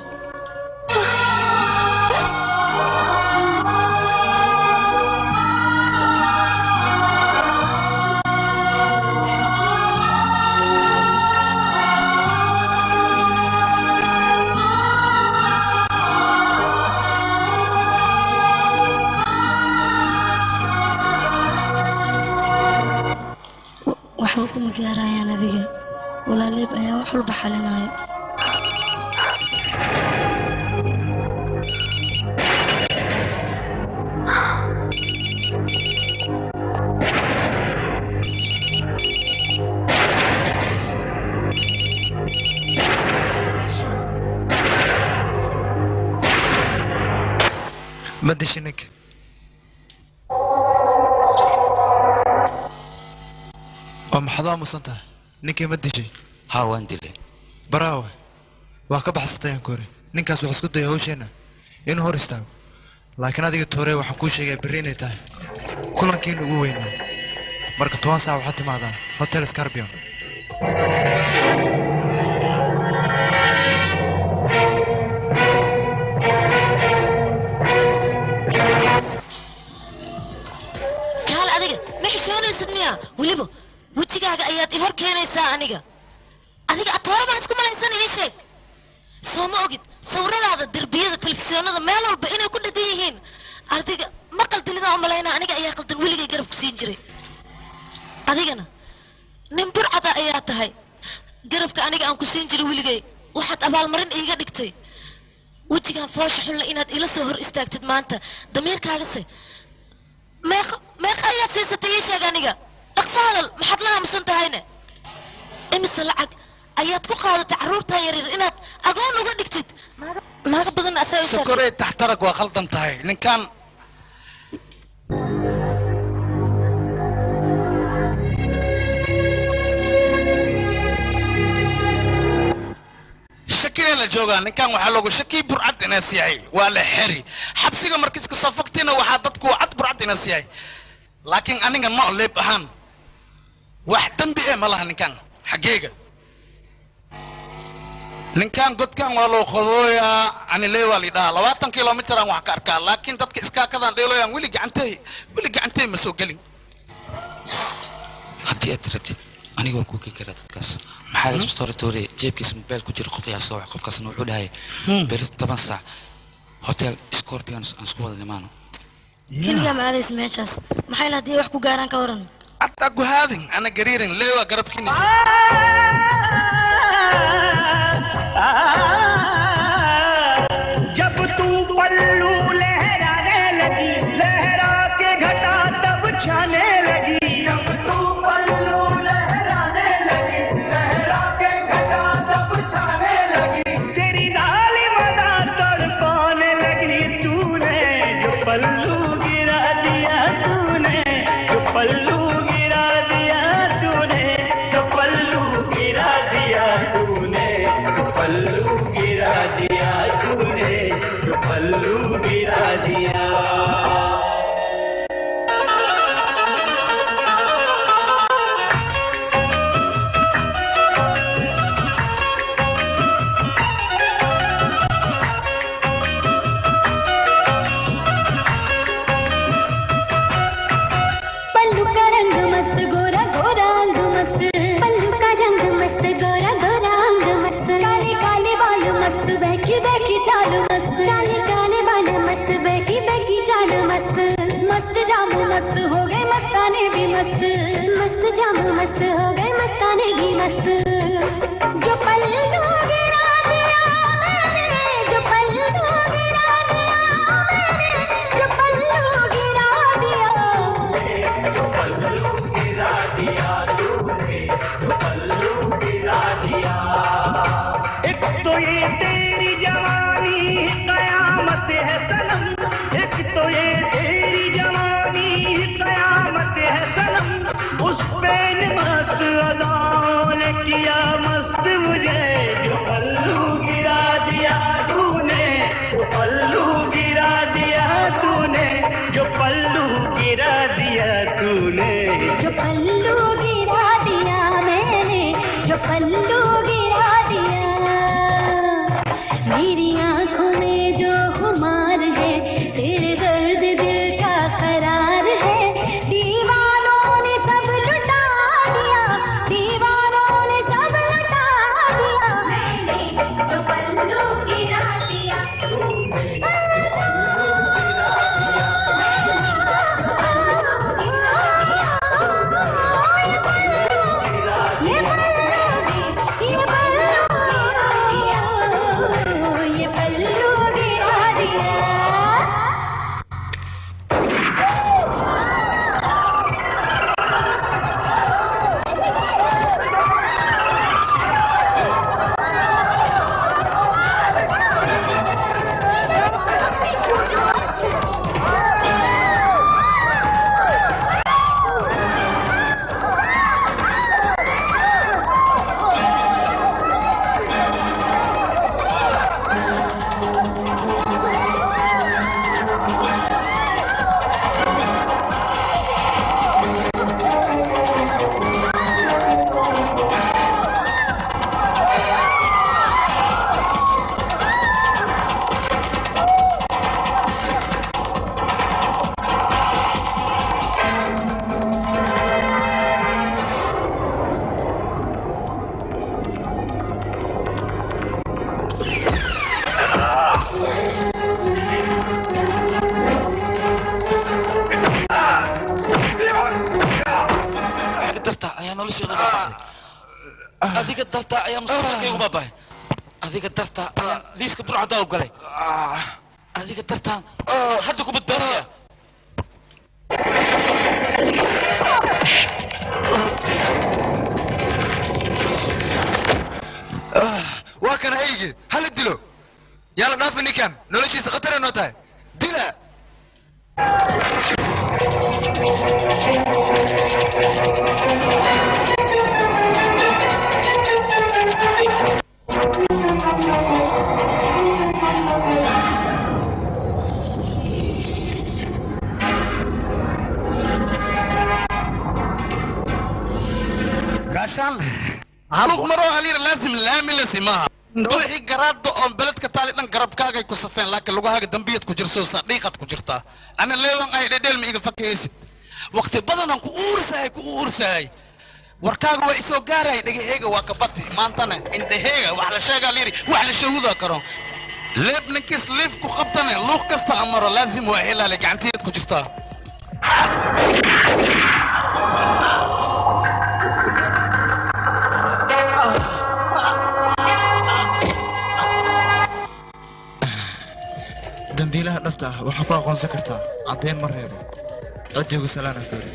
waxba kuma gaarayaan adiga walaaleeb ayaa wax walba xalinayo ma dishi ninka oo maxaad u aamusan tahay ninkii ma dishay haa waan dilay baraawe waa ka baxsatay aan kore ninkaas wuxuu isku dayay hawsheenna inuu hor istaago laakiin adiga toore waxaan kuu sheegaya berri inay tahay kulankiina ugu weynaa marka toban saac waxaad timaadaa hotel scarbion kaal adiga ma xishoonaysid miya weliba wejigaaga ayaad i hor keenaysaa aniga adiga atoore baan isku malaysan ii sheeg soo ma ogid sawiradaada derbiyada telefisyoonada meel walba inay ku dhegan yihiin adiga ma qaldilidaan u malaynaa aniga ayaa qaldan weligay garab ku siin jiray adigana nin burcada ayaa tahay garabka aniga aan ku siin jiray weligay waxaad abaalmarin iiga dhigtay wejigaan foosha xulle inaad ila soo hor istaagtid maanta damiirkaagase meeqa meeqa ayaad siisatay ii sheeg aniga dhaqso hadal maxaad la aamusan tahayne imise lacag ayaad ku qaadatay carruurtaa yaryar inaad agoon uga dhigtid naaga badan asaa u sokorey taxtarag waa khaldan tahay ninkan shakigee la joogaa ninkan waxaa loogu shakii burcad inaas yahay waa la xeri xabsiga markiis kasoo fogtina waxaa dadku cad burcad inaas yahay laakiin aniga no leeb ahaan wax dembi eh ma laha ninkan xaggeega ninkan godkan waa loo qodooyaa anile waa lidhahaa labaatan kilomitir aan wax ka arkaa laakiin dadka iskaakadaan dheeloyaan weli gacantey weli gacantey ma soo gelin haddii aad rabtid aniga waan kuu keen karaa dadkaas maxaa isbitooratoore jeebkiisa mobail ku jira qof ayaa soo wax qofkaasna wuxuu dhahay beri toban saac hotel scorpions aan isku wada nimaano keligaa ma aadays meeshaas maxay la haddii wax ku gaaraan ka waran hataa guhaadin ana gariirin leewa garabkiina जब तू पल्लू लहराने लगी लहरा के घटा तब छाने लगी जब तू पल्लू लहराने लगी लहरा के घटा तब छाने लगी तेरी डाली मना तड़पाने लगी तूने जो पल्लू गिरा दिया तूने जो पल्लू गिरा दिया तूने जो पल्लू गिरा दिया तूने जो पल्लू गिरा दिया तूने जो पल्लू गिरा दिया पल्लू का रंग मस्त गोरा गोरा अंग मस्त पल्लू का रंग मस्त गोरा गोरा अंग मस्त काले काले बाल मस्त बैठी बैठी चाल मस्त काले काले बाल मस्त बैठी बैठी चाल मस्त मस्त जामू मस्त हो गए मस्ताने भी मस्त मस्त जामू मस्त हो गए मस्ताने भी मस्त जो पल्लू गिरा दिया मैंने जो पल्लू गिरा दिया मैंने जो पल्लू गिरा दिया एक तो ये तेरी जवानी कयामत है सनम एक तो ये तेरी जवानी कयामत है सनम उस पे मस्त अदाओं ने किया मस्त मुझे जो पल्लू गिरा दिया तूने जो पल्लू गिरा दिया तूने जो पल्लू गिरा दिया तूने जो पल्लू गिरा दिया मैंने जो पल्लू गिरा दिया मेरी आंखों में जो खुमार है तेरे दर्द दिल का करार है दीवानों ने सब लुटा दिया दीवानों ने सब लुटा दिया मैंने जो पल्लू गिरा दिया ये पल्लू गिरा दिया adiga dartaa ayaa nolosheeda baaba'ay adiga dartaa ayaa mustaqbalkaygu baaba'ay adiga dartaa ayaa liiska burcaddaa u galay adiga dartaan hadda ku badbaadaya waa kana eyge hala dilo yaa la dhaafi ninkan noloshiisa khatar noo tahay dila Thank you. lug maroo halyar laasim laamilasi maaha wixii garaado oon beledka taali dhan garabkaagay ku safeen laakiin lugahaaga dambiyad ku jirso sadhiiqad ku jirtaa ana leewan ay dhedheel ma iga fakaysid waqti badanaan ku uursahay ku uursahay warkaaga waa isoo gaaraya dhagaheega waa kabati maantana indhaheega wax la sheegaa layidhi wax la shahuda karo leeb ninkis liif ku qabtane luuq kasta amaro laazim waa helaale gacantiyeed ku jirtaa dambiilaha dhabta ah waxaa ku aqoonsan kartaa caddayn ma reebo ciddii ugu salaana goori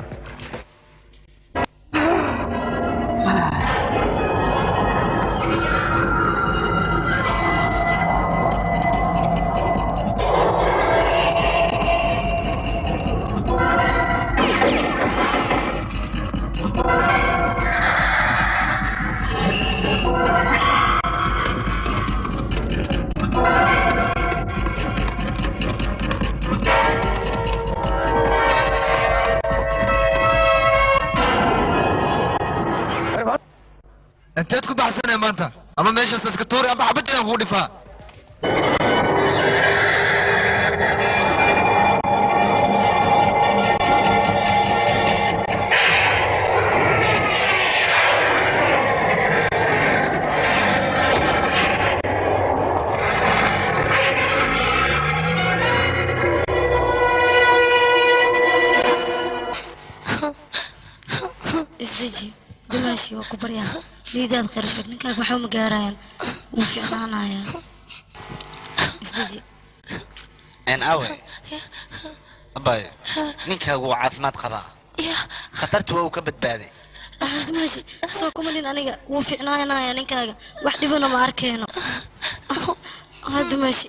inteed ku baxsanaya maanta ama meeshaas iska tuuri ama xabadina kugu dhifaa isdeji dumaashi waa ku baryaa liidaad qarashad ninkaaga waxba ma gaarayaan wuu ficnaanayaa isdeji een awe abay ninkaagu waa caafimaad qabaa khatarta waa uu ka badbaaday Ah, dumaashi soo kuma nin aniga wuu ficnaanayaa ninkaaga wax dhibana ma arkeeno ah dumaashi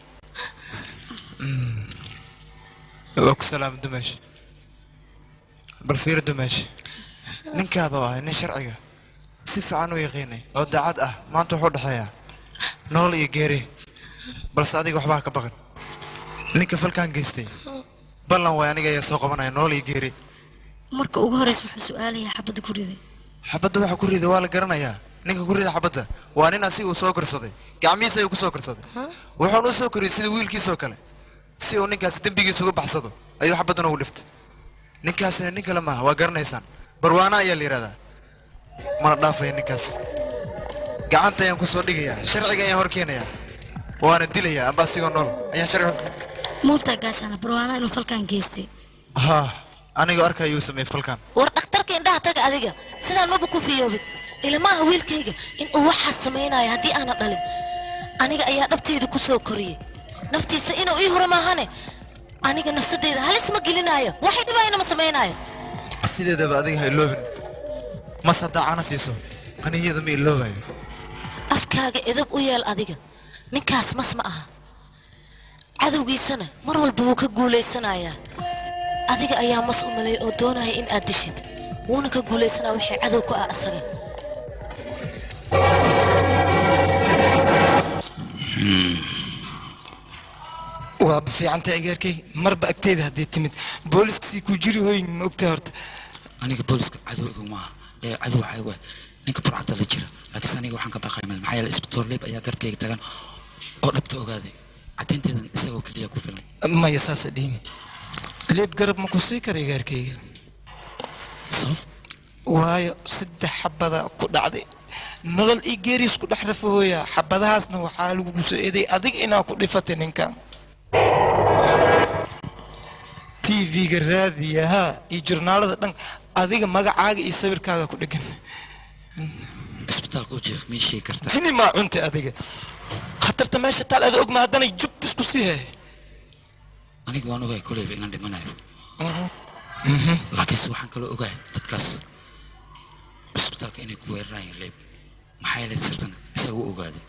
waa ku salaama dumaashi bal fiiri dumaashi ninkaada oo ahay nin sharciga si fiican u yaqiinay oo daacad ah maanta wuxuu dhexeeyaa nolol iyo geeri balse adiga waxbaa ka baqan ninka falkan geystay ballan way aniga ayaa soo qabanaya nolol iyo geeri marka ugu horeysa wuxuu su-aalayaa xabadda ku riday xabadda waxa ku rida waa la garanayaa ninka ku rida xabadda waa nin asiga uu soo korsaday gacmihiisa ayuu ku soo korsaday wuxuuna u soo koriyey sida wiilkiisoo kale si uu ninkaasi dembigiisa uga baxsado ayuu xabaddan ugu dhiftay ninkaasina nin kale maaha waa garanaysaan barwaana ayaa la yidhahdaa mana dhaafaya ninkaas gacanta ayaan ku soo dhigayaa sharciga ayaan hor keenayaa waana dilayaa amba asigoo nool ayaan sharciga muubtaa gaashaana barwaana inuu falkan geystay haa anigoo arka ayuu sameeyey falkan war dhakhtarka indhaha taga adiga sidaan maba ku fiyoobin ilmaha wiilkayga in uu waxaas samaynayo haddii aanan dhalin aniga ayaa dhabteyda ku soo koriyey naftiisa inuu ii huro maahane aniga nafsadeyda halis ma gelinaayo waxay dhibayna ma samaynayo sideedaba adiga ha iloobin mas haddaa cana siiso aniyada ma iloobayo afkaaga edab u yeel adiga ninkaas mas ma aha cadowgiisana mar walba wuu ka guulaysanayaa adiga ayaa mas u maleey oo doonaya in aad dishid wuuna ka guulaysanaa wixii cadow ku ah asaga waaba fiicanta ageerkay marba agteeda haddii timid booliskii ku jiri hooyin ma ogtahay horta aniga booliska cadow igu maaha ee cadow waxaa igu ah ninka burcadda la jira laakiinse aniga waxaan ka baqaya mal maxaa yeelay isbitoor leeb ayaa garkayga tagan oo dhabta ogaaday caddaynteedan isagoo keliya ku filan maya saasa dhiimi leeb garab ma ku sii kara ageerkayga waayo saddex xabada ku dhacday nolol ii geeriis ku dhex rafahooya xabadahaasna waxaa lagugu soo eeday adiga inaa ku dhifatay ninkan tv-ga raadiyaha iyo jurnaalada dhan adiga magacaaga iyo sawirkaaga ku dhegan isbitaalka u jiif mii sheegi kartaa jini maa cunta adiga khatarta meesha taal ada ogma haddanay jub isku sii hay aniga waan ogahay koleyba inaan dhimanayo laakiinse waxaan kaloo ogahay dadkaas isbitaalka inay ku weerarayeen leeb maxaa yeelay sirtan isaga u ogaaday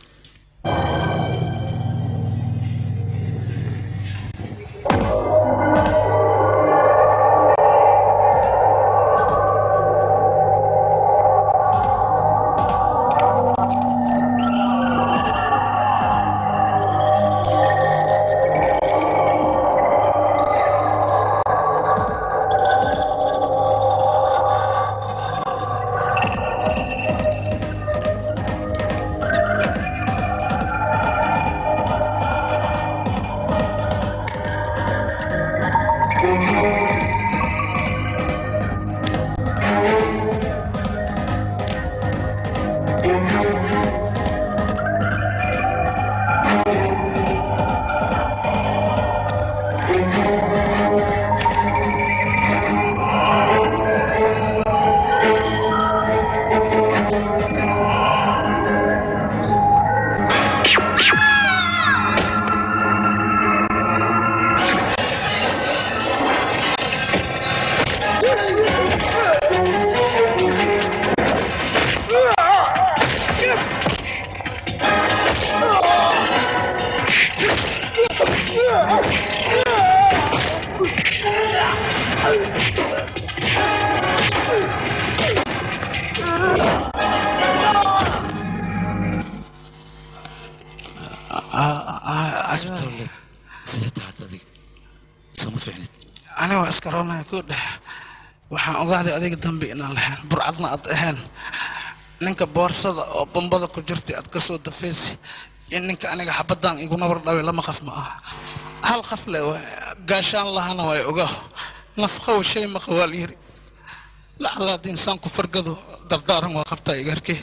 asbitaalle sidee tahay hadda adiga sooma fiicnid aniga waa iska roonaya ku dhex waxaan ogaaday adiga dambi inaan lahayn burcadna aad ahayn ninka boorsada oo bombada ku jirtay aad ka soo dafaysi iyo ninka aniga xabadaan igu nabar dhaway lama qaf ma aha hal qaf le waay gaashaan lahana way ogaa nafqow shay maqa waa layiri lacala haddii insaan ku fargado dardaaran waa qabtaa igaarkee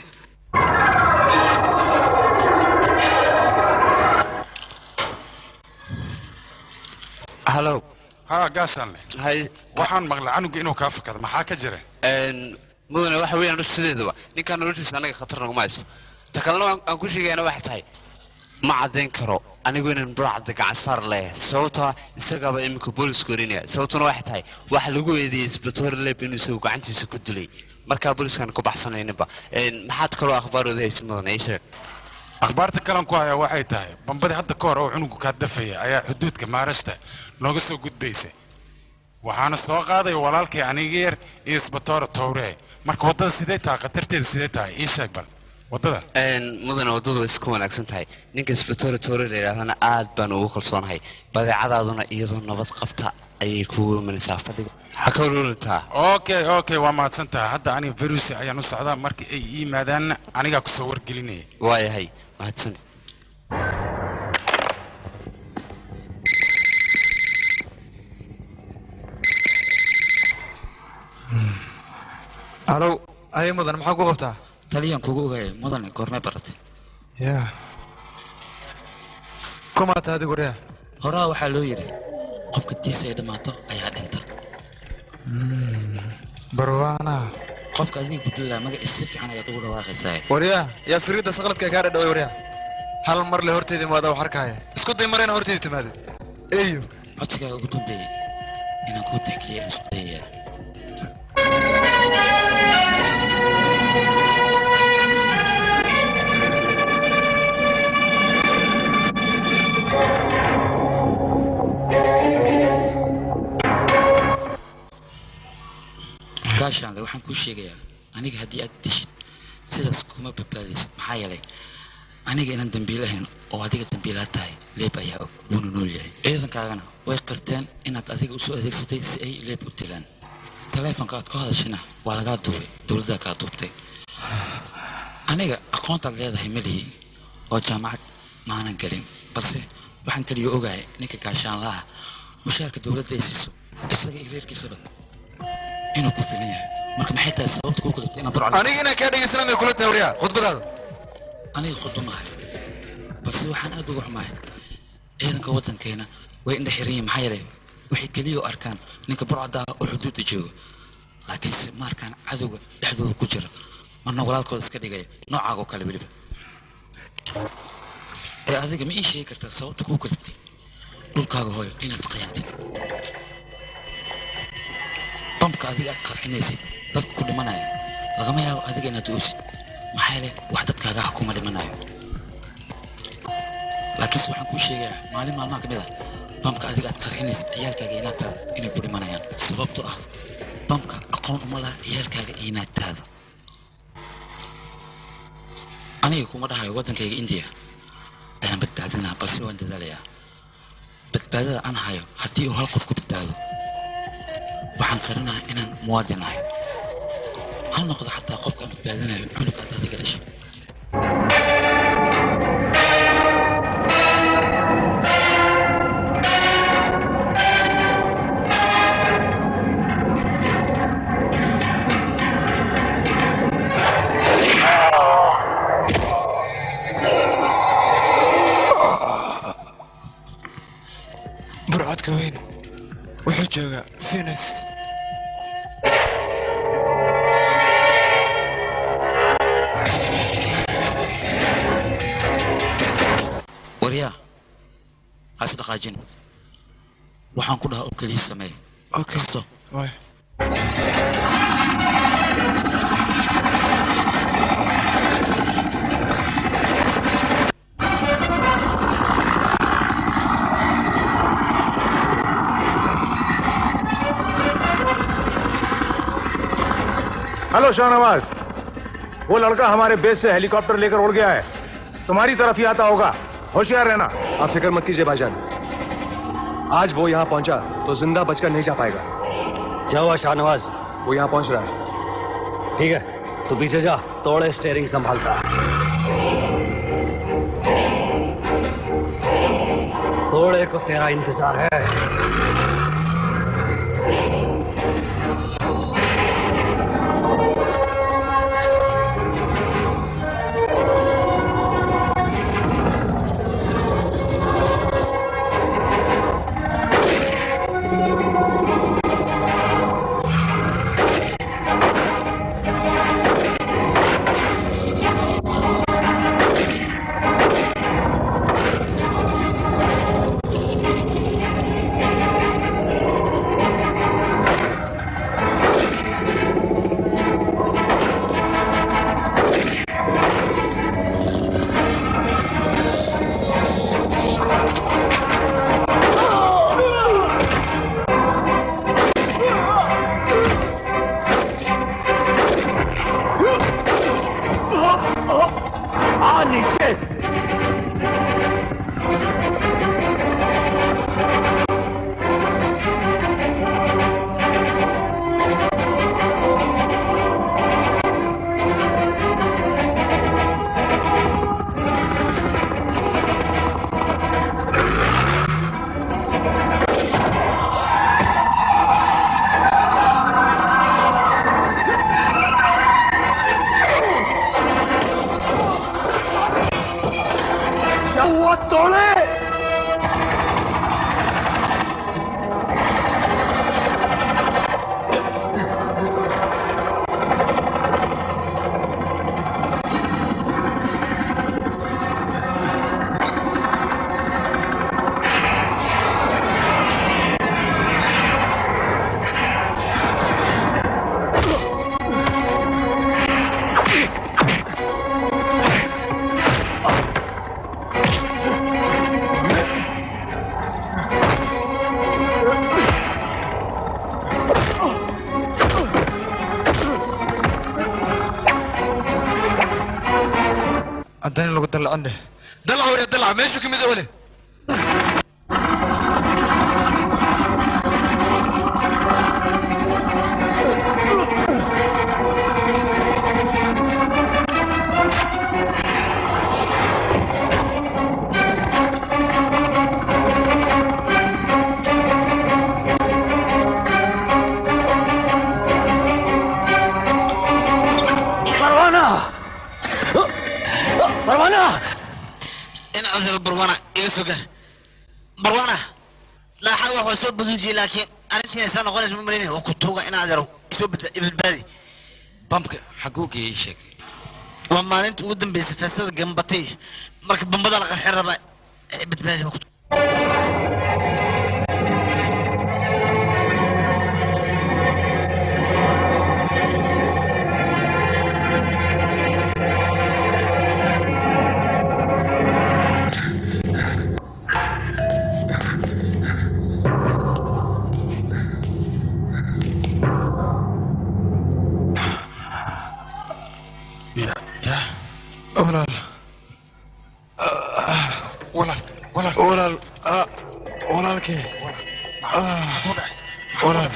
halow haa gaashaan leh hay waxaan maqlay canuga inuu kaa fakado maxaa ka jira mudane waxa weeyaan sideedaba ninkaan noloshiisa anaga khatar naguma hayso ta kalena aan aan ku sheegayana waxay tahay ma caddayn karo anigu inaan burcadda gacan saar leeyahay sababtoo ah isagaaba iminka boolisku orinaya sababtuna waxay tahay waxa lagu eedeeyey isbatoor leb inuu isagu gacantiisa ku dilay markaa booliskaan ku baxsanayninba maxaad kaloo akhbaarooda haysa mudane ii sheeg akhbaarta kalan ku hayaa waxay tahay bambadii hadda ka hor oo cunugu kaa dafaya ayaa xuduudka maarashta nooga soo gudbaysay waxaana soo qaadaya walaalkay aniga yar iyo isbatoora towree marka waddada sidee tahay khatarteeda sidee tahay ii sheeg bal waddada mudane waddadu way iska wanaagsan tahay ninka isbatoora towre la yidhahdana aad baan ugu kalsoonahay badeecadaaduna iyadoo nabad qabta ayay kugu imanaysaa fadhiga ha ka walwalantaa okay okay waa mahadsan tahay hadda aniga virusi ayaan u socdaa markii ay ii yimaadaanna anigaa kusoo wargelinaya waayahay mahadsanid halow aye mudan maxaa ku qabtaa taliyaan kugu ogaaya mudane goormee baratay ya kumaata adigu rea horaa waxaa loo yidhi qofka diisa ay dhammaato ayaa dhinta barwaana qofka adiga ku dillaa magaciisa si fiican ayaad ugu dhawaaqaysaa waryaa yaa firidda saqladka kaa dhadhaway waryaa hal mar le horteeda imaada wax arkaya isku day mar inaa horteeda timaadid eyo codsigaaga ugu dambeeyey inaan kuu tixgeliya aan isku dayayaa gaashaanle waxaan kuu sheegayaa aniga haddii aad deshid sidaas kuma badbaadaysid maxaa yeelay aniga inaan dambiilahayn oo adiga dambiilaa tahay leeb ayaa og wuuna nool yahay ciidankaagana way qirteen inaad adiga usoo adeegsatay si ay leeb u dilaan taleefonka aad ka hadashana waa lagaa duubay dowladdaa kaa duubtay aniga aqoontaad leedahay ma lihi oo jaamacad maanan gelin balse waxaan kaliya ogahay ninka gaashaanlaha mushaarka dowladda ay siiso isaga iyo reerkiisaba inuu ku filan yahay marka maxay tahay sababta kuu kaliftay inaad burcad aniga inaan kaa dhegeysanaa may kula tahay waryaa khudbadaada aniga khudbamahay balse waxaan aad uga xumahay ciidanka waddankeena way indha xiran yihiin maxaa yeelay waxay keliya u arkaan ninka burcadda ah oo xuduudda jooga laakiinse ma arkaan cadowga dhexdooda ku jira marna walaalkooda iska dhigaya noocaaga oo kale weliba ee adiga ma ii sheegi kartaa sababta kuu kaliftay dhulkaaga hooyo inaad khiyaantid bamka adiga aad qarxinaysid dadka ku dhimanaya lagama yaabo adiga inaad oosid maxaa yeelay wax dadkaaga ah kuma dhimanayo laakiinse waxaan kuu sheegayaa maalin maalmaha ka mid ah bamka adiga aad qarxinaysid ciyaalkaaga iyo naagtaada inay ku dhimanayaan sababtoo ah bamka aqoon uma laha ciyaalkaaga iyo naagtaada aniga kuma dhahayo waddankayga indiya ayaan badbaadinaa balse waan dadaalayaa badbaadada aan hayo haddii uu hal qof ku badbaado waxaan qarinaha inaan muwaadin ahay ha noqdo xataa qofka aan badbaadinayo cunug aad adiga dhashay burcadka weyn wuxuu joogaa phoenix waryaa ha is dhaqaajin waxaan ku dhahaa oo keliya sameey okay waay hello Shahnawaz वो लड़का हमारे बेस से हेलीकॉप्टर लेकर उड़ गया है तुम्हारी तरफ ही आता होगा होशियार रहना आप फिक्र मत कीजिए भाईजान आज वो यहाँ पहुंचा तो जिंदा बचकर नहीं जा पाएगा क्या हुआ शाहनवाज वो यहाँ पहुंच रहा है ठीक है तू पीछे जा तोड़े स्टेयरिंग संभालता तोड़े को तेरा इंतजार है आ नीचे क्या हुआ तोड़े haddana lagu dalacan dheh dalac wari dalac meeshu ka mid wale Parwana Parwana in adeero barwana iga soo gaar barwana laaxad wax waa soo baduujiyey laakiin arrintiina saa noqonaysa ma malaynaya waa ku tuuga in adeero isoo badbaadi bamka xaguu geeyey ii sheeg waa maalinta ugu dambaysa feestada gambatay marka bambada la qarxin rabaa ee badbaadi waa ku walaal walaal walaal walaal ah, walaalkee Ah, walaal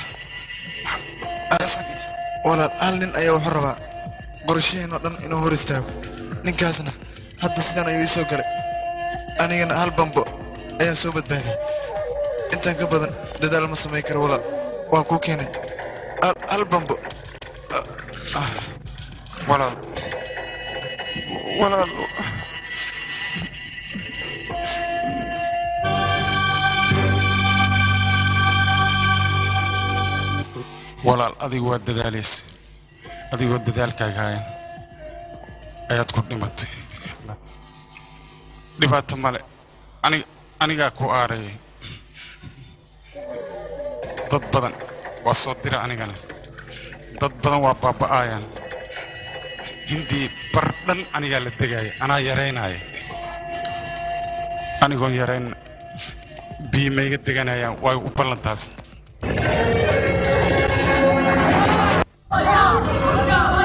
walaal hal nin ayaa wuxuu rabaa qorshaheen oo dhan inuu hor istaago ninkaasna hadda sidan ayuu ii soo galay anigana hal bambo ayaan soo badbaadiyay intaan ka badan dadaal ma samayn karo walaal waan kuu keenay hal- hal bambo walaal walaal walaal adigu waa dadaalaysa adigoo dadaalkaaga hayan ayaad ku dhimatay dhibaato male anig anigaa ku aarayay dad badan waa soo dira anigana dad badan waa baaba'aayaan hindii bar dhan anigaa la degaaya anaa yaraynaya anigoon yarayn bii mayga deganayaan waa u ballantaas Yeah.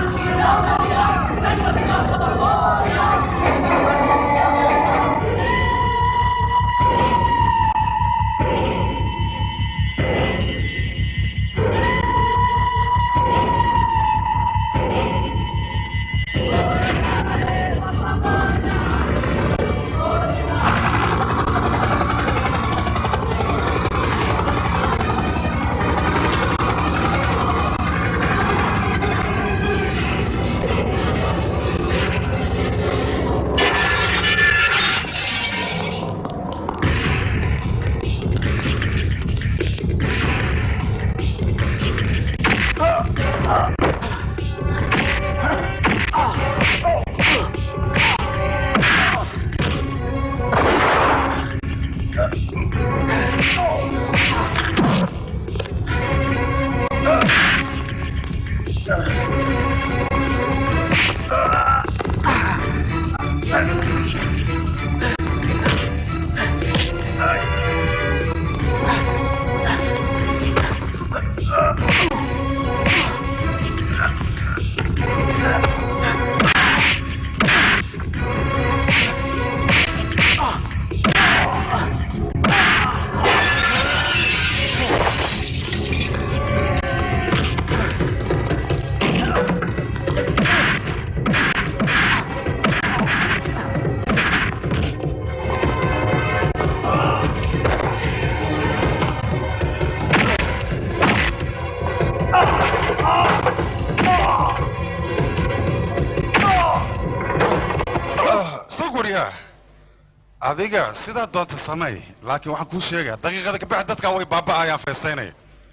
adiga sidaa doonta samey laakiin waxaan kuu sheegaa daqiiqada ka bacdi dadkan way baaba'ayaan feestaynaya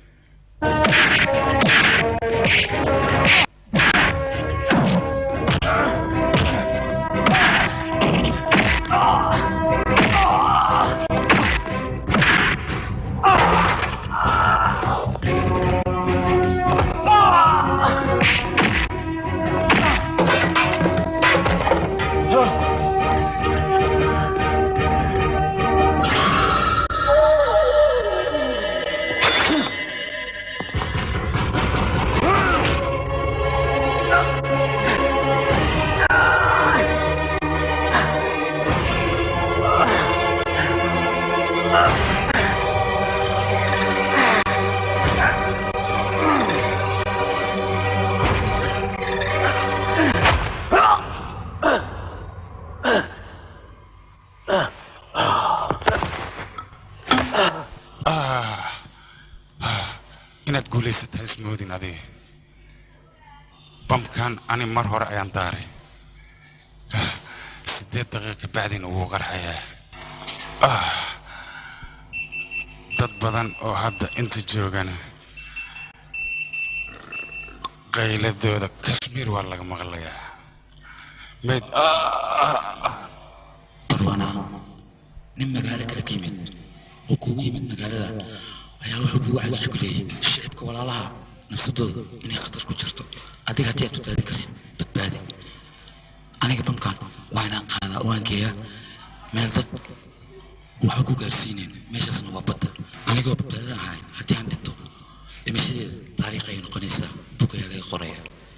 Ah, ah, inaad guulaysata ismoodin adiga bamkan ani mar hore ayaan daaray Ah, siddeed daqiiqa bacdina wuu qarxayaa Ah, dad badan oo hadda inta joogana qayladooda kashmiir waa laga maqlayaa mayd barwana nin magaalo kale ka yimid oo kugu yimid magaalada ayaa wuxuu kugu cagajugleeyey shicibka walaalaha nafsadooda inay khatar ku jirto adiga haddii aad badbaadin karsid badbaadi aniga bamkan waa inaan qaadaa oo aan geeyaa meel dad waxba ku gaarsiinayn meeshaasna waa badda anigoo badbaadadan ahay haddii aan dhinto dhimashadeeda taariikh ayay noqonaysaa bug ayaa laga qoraya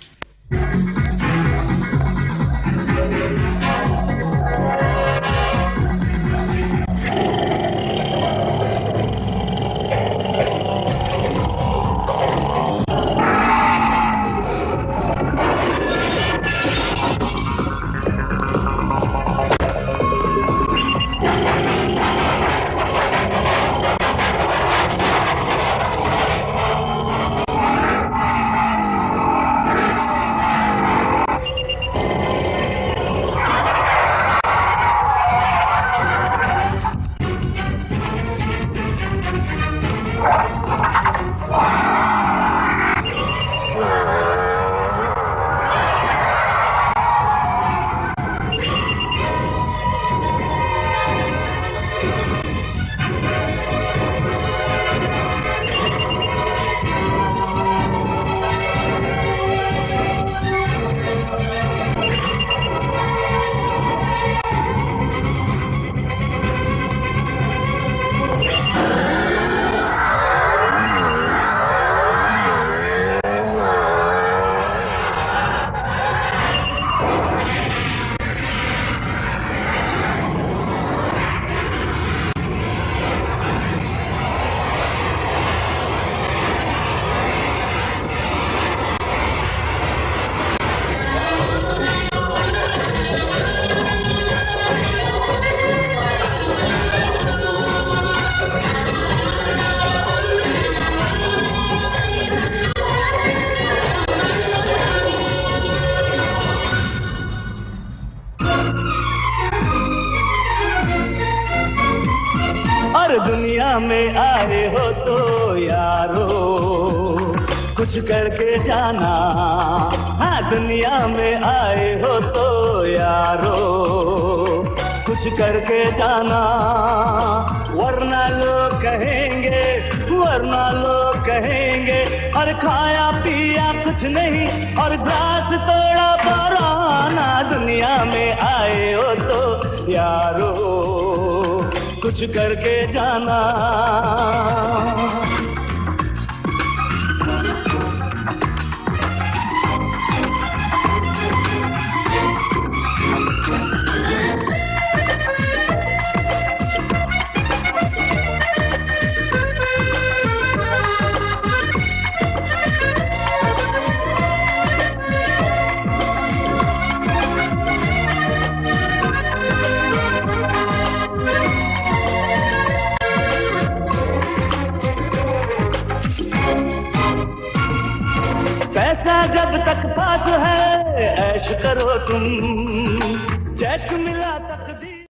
और दुनिया में आए हो तो यारो कुछ करके जाना हाँ दुनिया में आए हो तो यारो कुछ करके जाना वरना लोग कहेंगे वरना लोग कहेंगे और खाया पिया कुछ नहीं और घास तोड़ा पराना दुनिया में आए हो तो यारो कुछ करके जाना पैसा जब तक पास है ऐश करो तुम चेक मिला